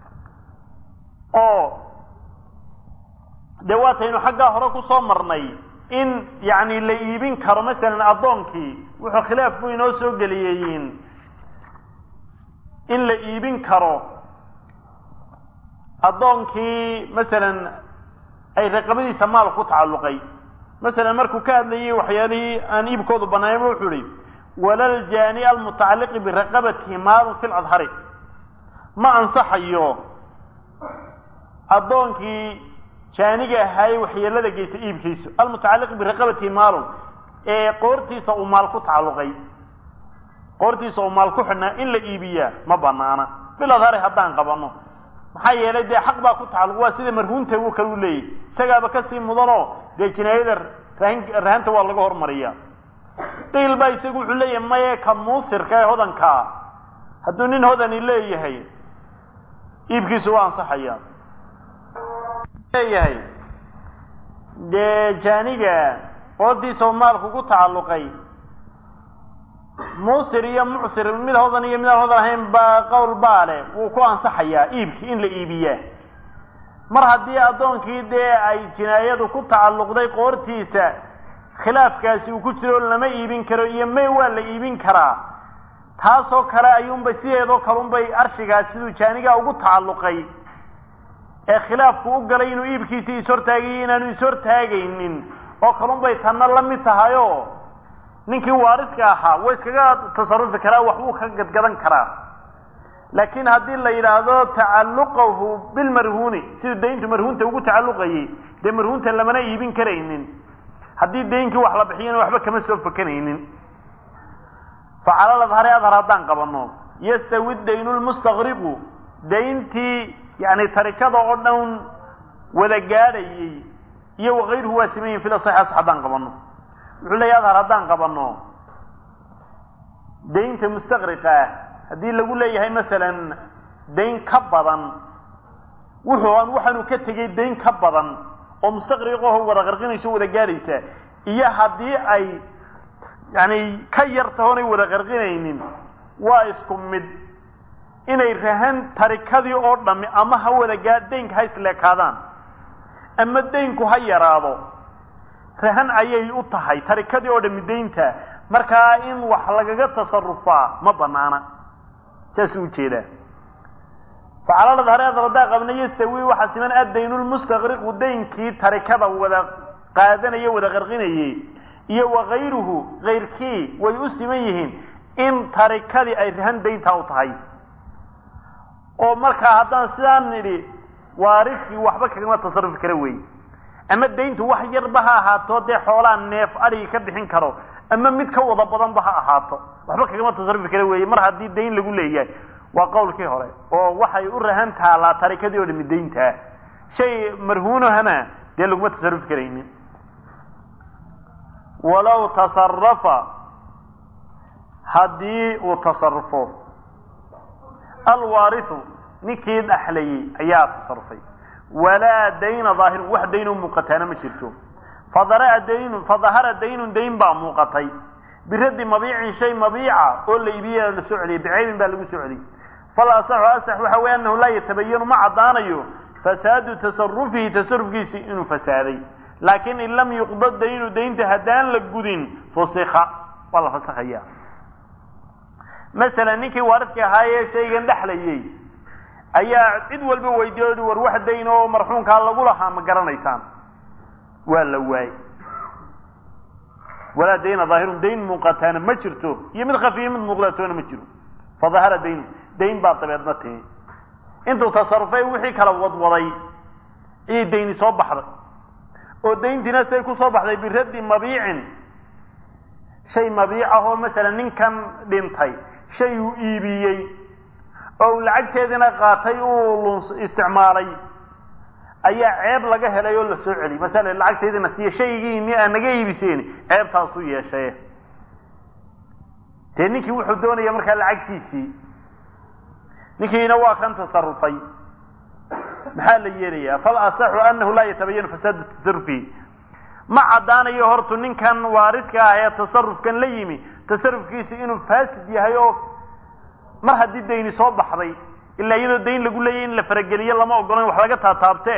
oo dee waataynu xaggaa hore kusoo marnay in yacni la iibin karo masalan addoonkii wuxuu khilaafku inoo soo geliyeyin in la iibin karo addoonkii masalan ay raqabadiisa maal ku tacalluqay masalan markuu ka hadlayay waxyaalihii aan iibkoodu banaayba wuxuu ihi walaljaani almutacalliqi biraqabatihi maalun fi ladhari ma ansaxayo addoonkii jaaniga ahaayey waxyeelada geysta iibkiisu almutacalliqi biraqabatihi maalun ee qoortiisa uu maal ku tacalluqay qoortiisa uu maal ku xidhnaa in la iibiyaa ma banaana fil adhari haddaan qabano maxaa yeelay dee xaq baa ku tacalluq waa sida marhuunta uu kale u leeyahy isagaaba kasii mudanoo dee jinaayada rahin rahanta waa laga hormariya qiil baa isagu wuxuu leeyahay maye ka muusirka ee hodankaa hadduu nin hodani leeyahay iibkiisu waa ansaxaya leeyahay dee jaaniga qoortiisa oo maalku ku tacalluqay muusir iyo mucsir mid hodan iyo midaan hodan ahayn baa qowl baa leh wuu ku ansaxayaa iibki in la iibiyaa mar haddii addoonkii dee ay jinaayadu ku tacalluqday qoortiisa khilaafkaasi uu ku jiro lama iibin karo iyo may waa la iibin karaa taasoo kale ayuunbay sideedoo kale unbay arshigaas siduu jaanigaa ugu tacalluqay ee khilaafku u galay inuu iibkiisii ishortaagayo inaanu ishortaagaynin oo kalunbay tanna la mid tahayo ninkii waariska ahaa waa iskaga tasarufi karaa waxbuu ka gadgadan karaa laakiin haddii la yidhaahdo tacalluqahu bilmarhuuni siduu dayntu marhuunta ugu tacalluqayay dee marhuunta lamana iibin karaynin haddii daynkii wax la bixiyana waxba kama soo fakanaynin facalal adhari adhar haddaan qabano yastawi daynu lmustaqriqu dayntii yani tarikada oo dhan wada gaadhayay iyo wakayruhu waa siman yihin fil asaxi asax haddaan qabano wuxuu leeya adhar haddaan qabano daynta mustaqriqa ah haddii lagu leeyahay masalan dayn ka badan wuxuu aan waxaanu ka tegay dayn ka badan oo mustaqriqaho wada qarqinayso wada gaadhaysa iyo haddii ay yani ka yar tahoonay wada qarqinaynin waa isku mid inay rahan tarikadii oo dhami ama ha wada gaa daynka ha isleekaadaan ama daynku ha yaraado rahan ayay u tahay tarikadii oo dhami daynta markaa in wax lagaga tasarufaa ma banaana saasuu ujeedaa facalaalad hareed radaa qabna yastawi waxaa siman adaynu lmustaqriqu daynkii tarikada wada qaadanaya wada qarqinayay iyo wakayruhu kayrkii way u siman yihiin in tarikadii ay rahan dayntaa u tahay oo markaa haddaan sidaan nidhi waariskii waxba kagama tasarufi kara wey ama dayntu wax yarba ha ahaato dee xoolaa neef adhigi ka bixin karo ama mid ka wada badanba ha ahaato waxba kagama tasarufi kara weeye mar haddii dayn lagu leeyahay waa qowlkii hore oo waxay u rahan taalaa tarikadii oo dhami dayntaa shay marhuunahana dee laguma tasarufi karaynin walow tasarafa haddii uu tasarufo alwaariu ninkii dhaxlayey ayaa tasarufay walaa dayna daahirun wax daynoo muuqataana ma jirto fadaraa daynun fadahara daynun dayn baa muuqatay biraddi mabiicin shay mabiica oo la iibiya la soo celiyay bicaybin baa lagu soo celiyey fal asaxu asax waxa weeye annahu laa yatabayanu ma caddaanayo fasaadu tasarufihi tasarufkiisi inuu fasaaday laakiin in lam yuqda daynu daynta haddaan la gudin fusika waa la fasakhaya masalan ninkii waaridka ahaayee shaygan dhexlayey ayaa cid walba weydiiy war wax dayn oo marxuumkaa lagu lahaa ma garanaysaan waa la waayey walaa dayna daahirun dayn muuqataana ma jirto iyo mid khafiya mid muuqdatoona ma jiro fadahara daynu dayn baa dabeedna timi intuu tasarufay wixii kala wadwaday ayay dayni soo baxday oo dayntiina say ku soo baxday biraddi mabiicin shay mabiic ah oo masalan ninkan dhintay shay uu iibiyey oo lacagteedina qaatay uu isticmaalay ayaa ceeb laga helay oo la soo celiyey masala lacagteedina siiya shaygiini aa naga iibiseen ceebtaasuu yeeshaye dee ninkii wuxuu doonaya markaa lacagtiisii ninkiina waa kan tasarufay maxaa la yeelayaa fal asaxu anahu laa yatabayanu fasaadu tasarufihi ma caddaanayo hortu ninkan waaridka ah ee tasarufkan la yimi tasarufkiisi inuu faasid yahay oo mar haddii dayni soo baxday ilaa iyadoo dayn lagu leeyahy in la farageliyo lama ogolo wax laga taataabte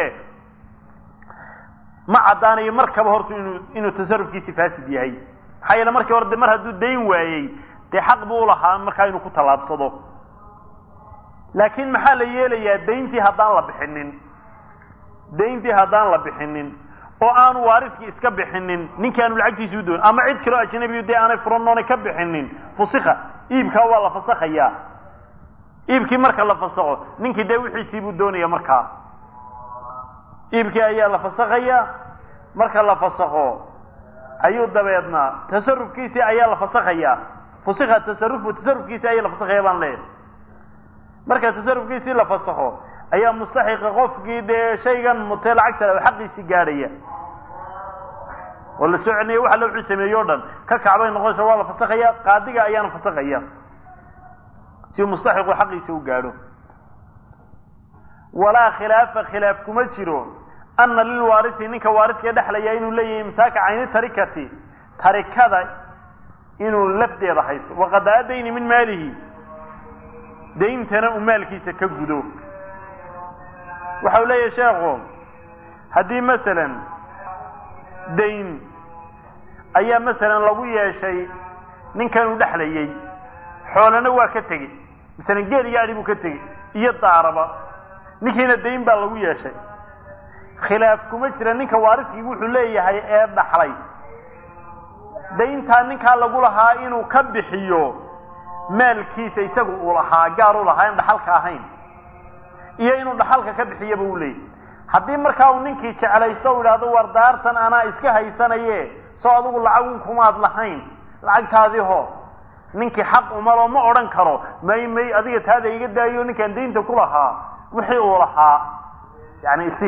ma caddaanayo markaba hortu inuu inuu tasarufkiisi faasid yahay maxaa yeele markii hore de mar hadduu dayn waayey dee xaq buu ulahaa markaa inuu ku tallaabsado laakiin maxaa la yeelayaa dayntii haddaan la bixinin dayntii haddaan la bixinin oo aanu waaridkii iska bixinin ninkii aanu lacagtiisi u doon ama cid kaloo ajnabiyu dee aanay furan oonay ka bixinin fusika iibkaa waa la fasakhayaa iibkii marka la fasakho ninkii dee wixiisii buu doonaya markaa iibkii ayaa la fasakhayaa marka la fasakho ayuu dabeedna tasarufkiisii ayaa la fasakhayaa fusika tasarufu tasarufkiisii ayaa la fasakhaya baan leeyahay marka tasarufkiisii la fasakho ayaa mustaxiqa qofkii dee shaygan mutee lacagta xaqiisii gaadhaya oo la soo celinaya waxa la wuxuu sameeye o dhan ka kacbay noqonaysa waa la fasakhaya qaadiga ayaana fasakhaya si mustaxiqu xaqiisa u gaadho walaa khilaafa khilaaf kuma jiro ana lilwaarisi ninka waaridka dhexlaya inuu leeyahay imsaaka cayni tarikati tarikada inuu lafdeeda haysto waqadaa dayni min maalihi dayntana uu maalkiisa ka gudo waxa uu leeyahay sheekhu haddii masalan dayn ayaa masalan lagu yeeshay ninkan uu dhexlayey xoolana waa ka tegey masalan geel iyo adhi buu ka tegey iyo daaraba ninkiina dayn baa lagu yeeshay khilaaf kuma jira ninka waaridkii wuxuu leeyahay ee dhaxlay dayntaa ninkaa lagu lahaa inuu ka bixiyo maalkiisa isagu uu lahaa gaar u lahaa in dhaxalka ahayn iyo inuu dhaxalka ka bixiyaba u leeyahy haddii markaa uu ninkii jeclaysto u idhahdo war daartan anaa iska haysanaye soo adigu lacagun kumaad lahayn lacagtaadii ho ninkii xaq umaloo ma odhan karo may may adiga taada iga daayo ninkaan daynta ku lahaa wixii uu lahaa yani isi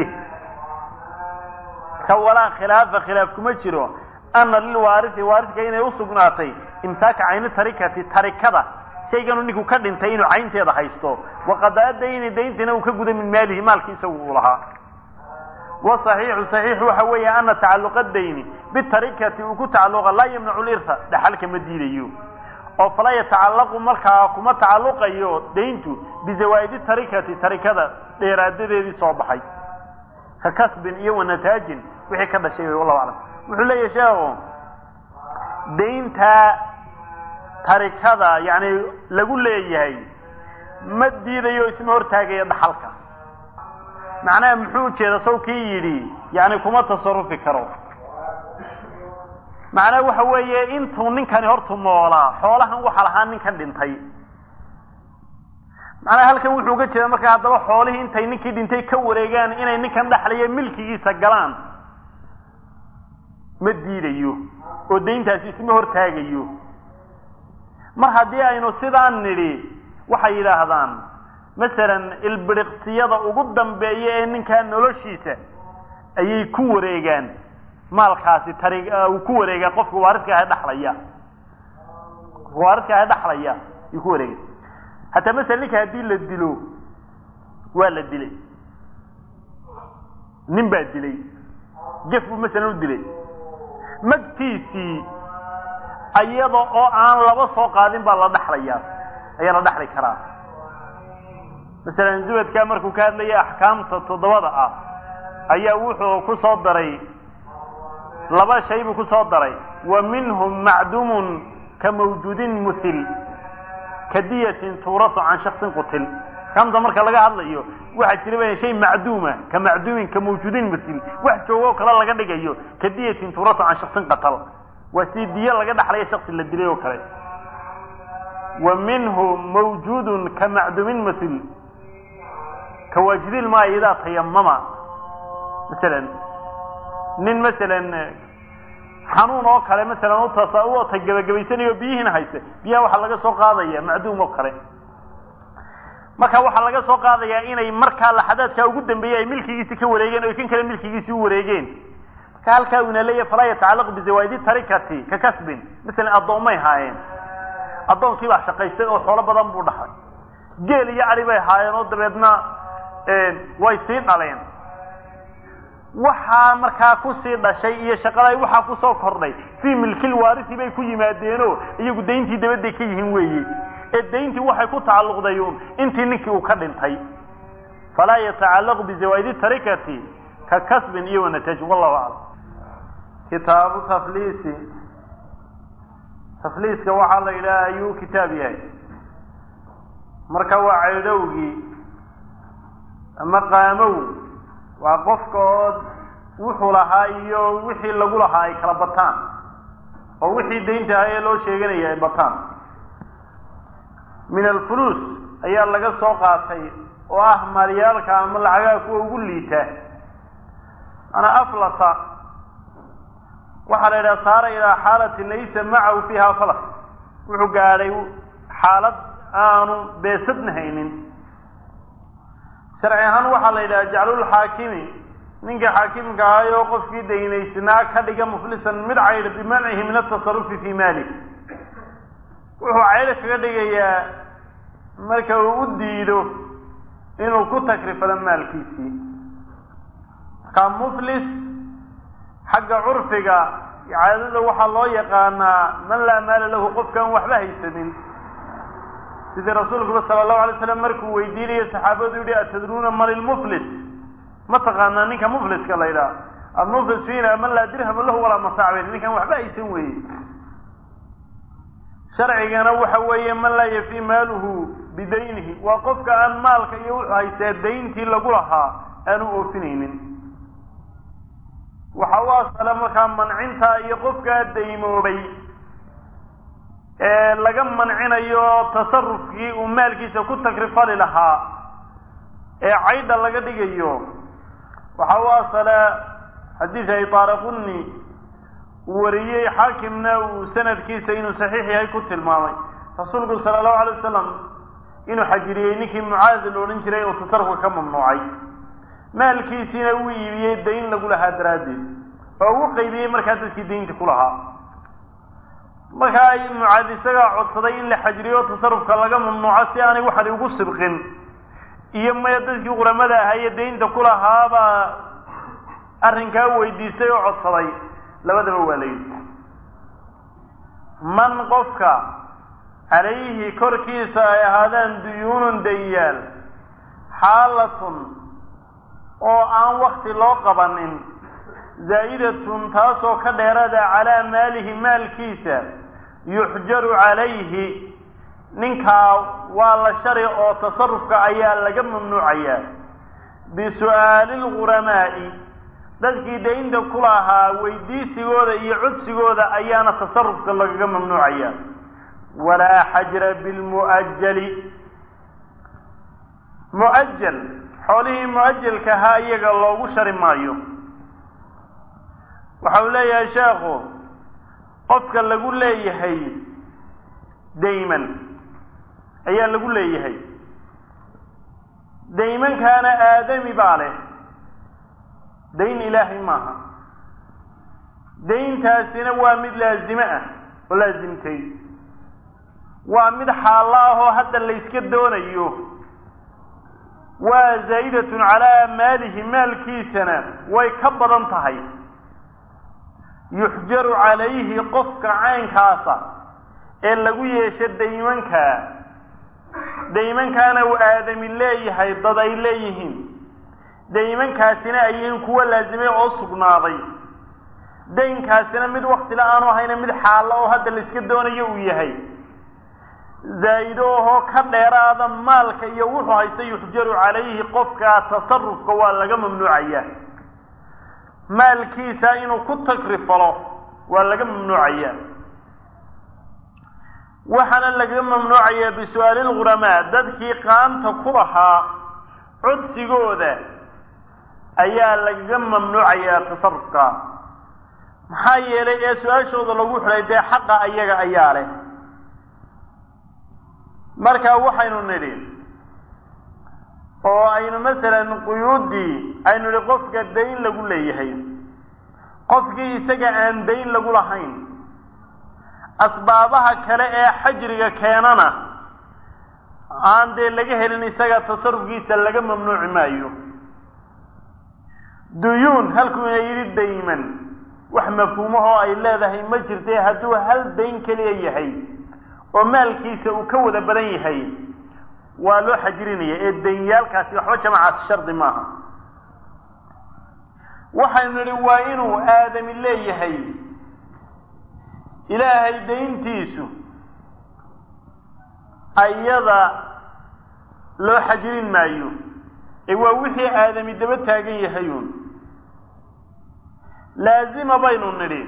ka walaa khilaafa khilaaf kuma jiro ana lilwaarisi waaridka inay usugnaatay imsaaka cayni tarikati tarikada shayganu ninku ka dhintay inuu caynteeda haysto waqadaa dayni dayntina uu ka guda min maalihi maalki isagu uu lahaa wa saxiixu saxiix waxa weeye ana tacaluqa dayni bitarikati uu ku tacaluqa laa yamnacu lirha dhaxalka ma diidayo oo falaa yatacallaqu markaa kuma tacaluqayo dayntu bizawaa'idi tarikati tarikada dheeraadadeedii soo baxay ka kasbin iyo wanataajin wixii ka dhashay wallahu aclam wuxuu leeyahay sheekhu daynta tarikada yani lagu leeyahay ma diidayo isma hortaagaya dhaxalka macnaha muxuu ujeeda saw kii yidhi yani kuma tasarufi karo macnaha waxa weeye intuu ninkani hortu noolaa xoolahan waxa lahaa ninkan dhintay macnaha halkan wuxuu uga jeeda markaa haddaba xoolihii intay ninkii dhintay ka wareegaan inay ninkan dhexlaya milkigiisa galaan ma diidayo oo dayntaasi isma hortaagayo mar haddii aynu sidaan nidhi waxay yidhaahdaan masalan ilbiriqsiyada ugu dambeeya ee ninkaa noloshiisa ayay ku wareegaan maalkaasi tari uu ku wareegaa qofka waaridka ah dhaxlaya qofka waaridka ah dhaxlaya ayuu ku wareegay hataa masalan ninka haddii la dilo waa la dilay nin baa dilay gef buu masalan u dilay magtiisii iyada oo aan laba soo qaadin baa la dhaxlayaa ayaa la dhaxli karaa masalan zubadkaa markuu ka hadlaya axkaamta toddobada ah ayaa wuxuu ku soo daray laba shay buu ku soo daray wa minhum macdumun ka mawjuudin muhil ka diyatin tuurasu can shaksin qutil axkaamta marka laga hadlayo waxaa jira ba shay macduuma ka macduumin ka mawjuudin muhil wax joogo kale laga dhigayo ka diyatin tuurasu can shaksin qatal waa si diyo laga dhaxlaya shaksi la dilay oo kale wa minhu mawjuudun ka macduumin muhil ka waajidil maa idaa tayamama masalan nin masalan xanuun oo kale masalan utas u gabagabaysanayo biyihiina hayse biyaha waxaa laga soo qaadaya macduum oo kale marka waxaa laga soo qaadayaa inay markaa laxadaadkaa ugu dambeeyey ay milkigiisi ka wareegeen o kan kale milkigiisi u wareegeen marka halkaa una leeyahy falaa yatacalaq bizawaidi tarikati ka kasbin masalan addoomay haayeen addoonkii baa shaqaystay oo xoolo badan buu dhaxay geel iyo ari bay haayeen oo dabeedna way sii dhaleen waxaa markaa kusii dhashay iyo shaqada waxaa kusoo kordhay fii milkil waarisi bay ku yimaadeenoo iyagu dayntii dabaday ka yihiin weeye ee dayntii waxay ku tacalluqday un intii ninkii uu ka dhintay falaa yatacallaqu bizawaidi tarikati ka kasbin iyo wanataaj wallahu aclam kitaabu tafliisi tafliiska waxaa la yidhaha ayuu kitaab yahay marka waa caydhowgii ama qaamow waa qofka oo wuxuu lahaa iyo wixii lagu lahaa ay kala bataan oo wixii daynta ahaa ee loo sheeganaya ay bataan min alfuluus ayaa laga soo qaatay oo ah maalyaalka ama lacagaha kuwa ugu liita manaa aflasa waxaa la yidhaha saara ilaa xaalatin laysa macahu fiiha falas wuxuu gaadhay xaalad aanu beesadna haynin sharci ahaan waxaa la yidhaha jaclulxaakimi ninka xaakimka ahay oo qofkii daynaysnaa ka dhiga muflisan mid caydh bimancihi min atasarufi fii maalih wuxuu caydh kaga dhigayaa marka uu u diido inuu ku takrifado maalkiisii marka muflis xagga curfiga caadada waxaa loo yaqaanaa man laa maala lahu qofkaan waxba haysanin sidii rasuulkuba sala allahu alay slam markuu weydiinayo saxaabadu yihi atadruuna man ilmuflis ma taqaanaa ninka mufliska la ydhaha almuflis fiina man laa dirhama lahu walaa mataac ninkan waxba haysan weeye sharcigana waxa weeye man laa yafi maaluhu bidaynihi waa qofka aan maalka iyo wuxuu haystaa dayntii lagu lahaa aanu oofinaynin waxa u asala markaa mancintaa iyo qofkaa daymoobay ee laga mancinayo tasarufkii uu maalkiisa ku takrifali lahaa ee caydha laga dhigayo waxa u asala xadiis ay taaraquni uu wariyey xaakimna uu sanadkiisa inuu saxiix yahay ku tilmaamay rasuulku sala allahu alay wasalam inuu xajiriyey ninkii mucaadi la odhan jiray oo tasarufka ka mamnuucay maalkiisiina uu iibiyey dayn lagu lahaa daraaddeed oo ugu qaybiyey markaa dadkii daynta ku lahaa markaa mucaad isagaa codsaday in la xajiriyo tasarufka laga mamnuuco si aanay waxani ugu sibqin iyo maya dadkii quramada ahaye daynta ku lahaabaa arrinkaa weydiistay oo codsaday labadaba waa layidhi man qofka calayhi korkiisa ay ahaadaan duyuunun dayaal xaalatun oo aan wakti loo qabanin zaa'idatun taasoo ka dheerada calaa maalihi maalkiisa yuxjaru calayhi ninkaa waa la shari oo tasarufka ayaa laga mamnuucayaa bisu'aali lguramaa'i dadkii daynta ku lahaa weydiisigooda iyo codsigooda ayaana tasarufka lagaga mamnuucaya walaa xajra bilmu'ajali mu'ajal xoolihii mu'ajalka ahaa iyaga loogu shari maayo waxa uu leeyahay sheekhu qofka lagu leeyahay dayman ayaa lagu leeyahay daymankaana aadami baa leh dayn ilaahay maaha dayntaasina waa mid laazime ah oo laasimtay waa mid xaallo ah oo hadda layska doonayo waa zaa'idatun calaa maalihi maalkiisana way ka badan tahay yuxjaru calayhi qofka caynkaasa ee lagu yeesho daymankaa daymankaana uu aadami leeyahay dad ay leeyihiin daymankaasina ayihiin kuwa laazimay oo sugnaaday daynkaasina mid waktila aanu ahayna mid xaallo oo hadda layska doonayo uu yahay zaa'ido ahoo ka dheeraada maalka iyo wuxuu haysta yuxjaru calayhi qofka tasarufka waa laga mamnuucaya maalkiisa inuu ku tagrifalo waa laga mamnuucaya waxaana laga mamnuucaya bisu'aali lghuramaa dadkii qaanta ku lahaa codsigooda ayaa lagaga mamnuucaya tasarufka maxaa yeelay ee su-aashooda lagu xidhay dee xaqa ayaga ayaa leh marka waxaynu nidhi oo aynu masalan quyuuddii aynu nidhi qofka dayn lagu leeyahay qofkii isaga aan dayn lagu lahayn asbaabaha kale ee xajriga keenana aan dee laga helin isaga tasarufkiisa laga mamnuuci maayo duyuun halkuuna yidhi dayman wax mafhuumahoo ay leedahay ma jirtay hadduu hal dayn keliya yahay oo maalkiisa uu ka wada badan yahay waa loo xajirinaya ee danyaalkaasi waxba jamacaas shardi maaha waxaynu nidhi waa inuu aadami leeyahay ilaahay dayntiisu ayada loo xajirin maayo ee waa wixii aadami daba taagan yahayuun laazima baynu nidhi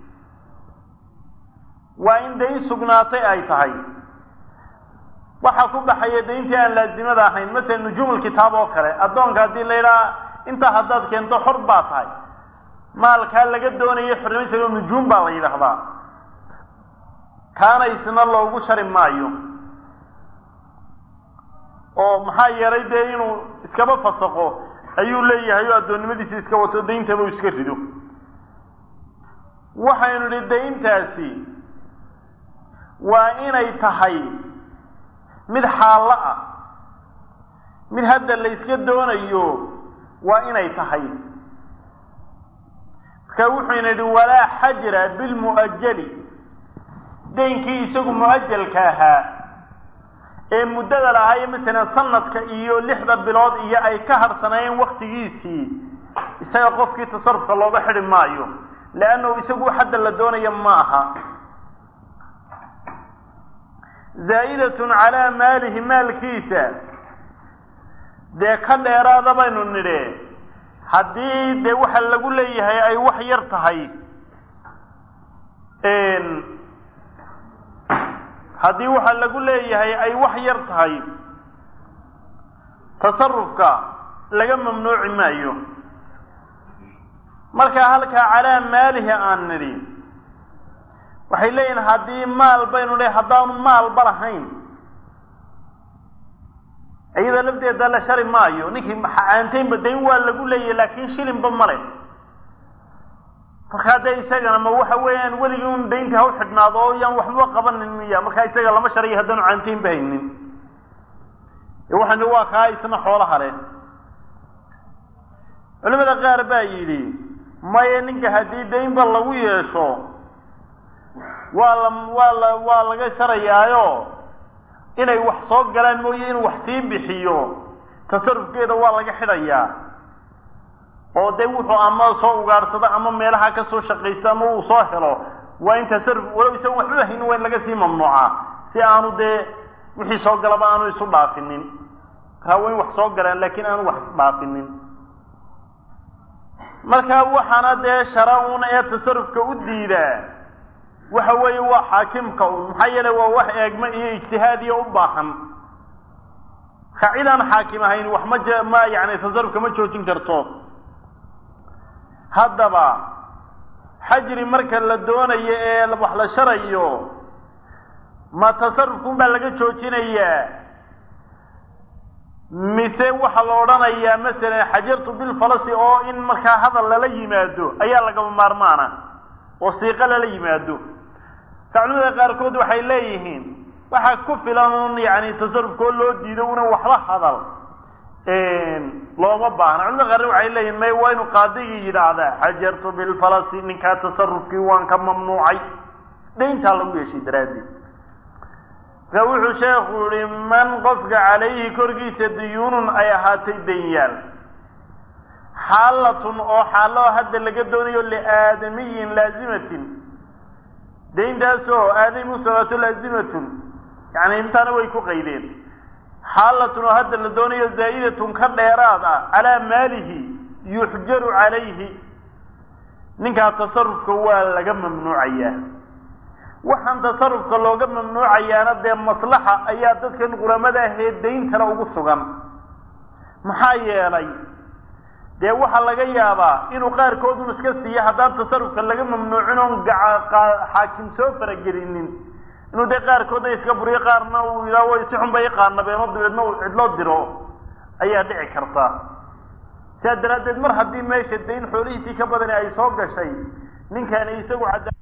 waa in dayn sugnaatay ay tahay waxaa ku baxaya dayntii aan laazimada ahayn masalan nujuumulkitaab oo kale addoonka haddii la yidhaha intaa haddaad keento xor baa tahay maalkaa laga doonayo xornimadiisa nujuum baa la yidhaahdaa kaana isna loogu shari maayo oo maxaa yeelay dee inuu iskaba fasaqo ayuu leeyahay oo addoonnimadiisa iska wato dayntaba uu iska rido waxaynu idhi dayntaasi waa inay tahay mid xaallo ah mid hadda la yska doonayo waa inay tahay marka wuxuyna yidhi walaa xajra bilmu'ajali daynkii isagu mu'ajalka ahaa ee muddada lahaaye masalan sanadka iyo lixda bilood iyo ay ka harhsanaayeen waktigiisii isaga qofkii tasarufka looga xidhi maayo leannahu isagu xadda la doonaya ma aha zaa'idatun calaa maalihi maalkiisa dee ka dheeraada baynu nidhe haddii dee waxa lagu leeyahay ay wax yar tahay haddii waxa lagu leeyahay ay wax yar tahay tasarufka laga mamnuuci maayo markaa halkaa calaa maalihi aan nidhi waxay leeyihin haddii maal baynu le haddaanu maalba lahayn iyada lafteeda la shari maayo ninkii aantaynba dayn waa lagu leeyahay laakin shilinba male markaa dee isagana ma waxa weeyaan weligii un dayntii haw xidhnaado oo yaan waxba qabanin miya markaa isaga lama sharayo haddaanu caantaynba haynin waxaan i waa kaa isna xoolaha leh culimada qaar baa yidhi maya ninka haddii daynba lagu yeesho waa la waa la waa laga sharayaayo inay wax soo galaan mooye inuu wax sii bixiyo tasarufkeeda waa laga xidhayaa oo de wuxuu ama soo ugaadhsado ama meelaha ka soo shaqaysto ama uu soo helo waa in tasaruf walow isaga waxba haynin waa in laga sii mamnuucaa si aanu dee wixii soo galaba aanu isu dhaafinin markaa waa in wax soo galaan laakiin aanu wax isdhaafinin marka waxaana dee shara un ee tasarufka u diidaa waxa weeye waa xaakimka un maxaa yeele waa wax eegma iyo ijtihaadiya u baahan marka cid aan xaakim ahayn wax ma j ma yani tasarufka ma joojin karto haddaba xajri marka la doonayo ee wax la sharayo ma tasarufkun baa laga joojinayaa mise waxaa la odhanayaa masalan xajartu bilfalasi oo in markaa hadal lala yimaado ayaa lagama maarmaana oo siiqo lala yimaado culimada qaarkood waxay leeyihiin waxaa ku filan un yani tasarufkoo loo diido una waxba hadal looma baahna culimada qaarna waxay leeyihin may waa inu qaadigii yidhaahdaa xajartu bilfalasi ninkaa tasarufkii waan ka mamnuucay dayntaa lagu yeeshay daraaddeed marka wuxuu sheekhu yihi man qofka calayhi korkiisa diyuunun ay ahaatay danyaal xaalatun oo xaalo hadda laga doonayo liaadamiyin laazimatin dayntaasoo aadami usabaato laazimatun yani intaana way ku qaydeen xaalatun oo hadda la doonayo zaa'idatun ka dheeraad ah calaa maalihi yuxjaru calayhi ninkaa tasarufka waa laga mamnuucayaa waxaan tasarufka looga mamnuucayaana dee maslaxa ayaa dadkan qulamada ahee dayntana ugu sugan maxaa yeelay dee waxaa laga yaabaa inuu qaarkoodun iska siiyo haddaan tasarufka laga mamnuucin oon xaakim soo faragelinin inuu dee qaarkoodna iska buriyo qaarna uu yidhaah way si xun bay iqaanabeeno dabeedna uu cidloo diro ayaa dhici karta sidaa daraaddeed mar haddii meesha dayn xoolihiisii ka badani ay soo gashay ninkani isagu cadda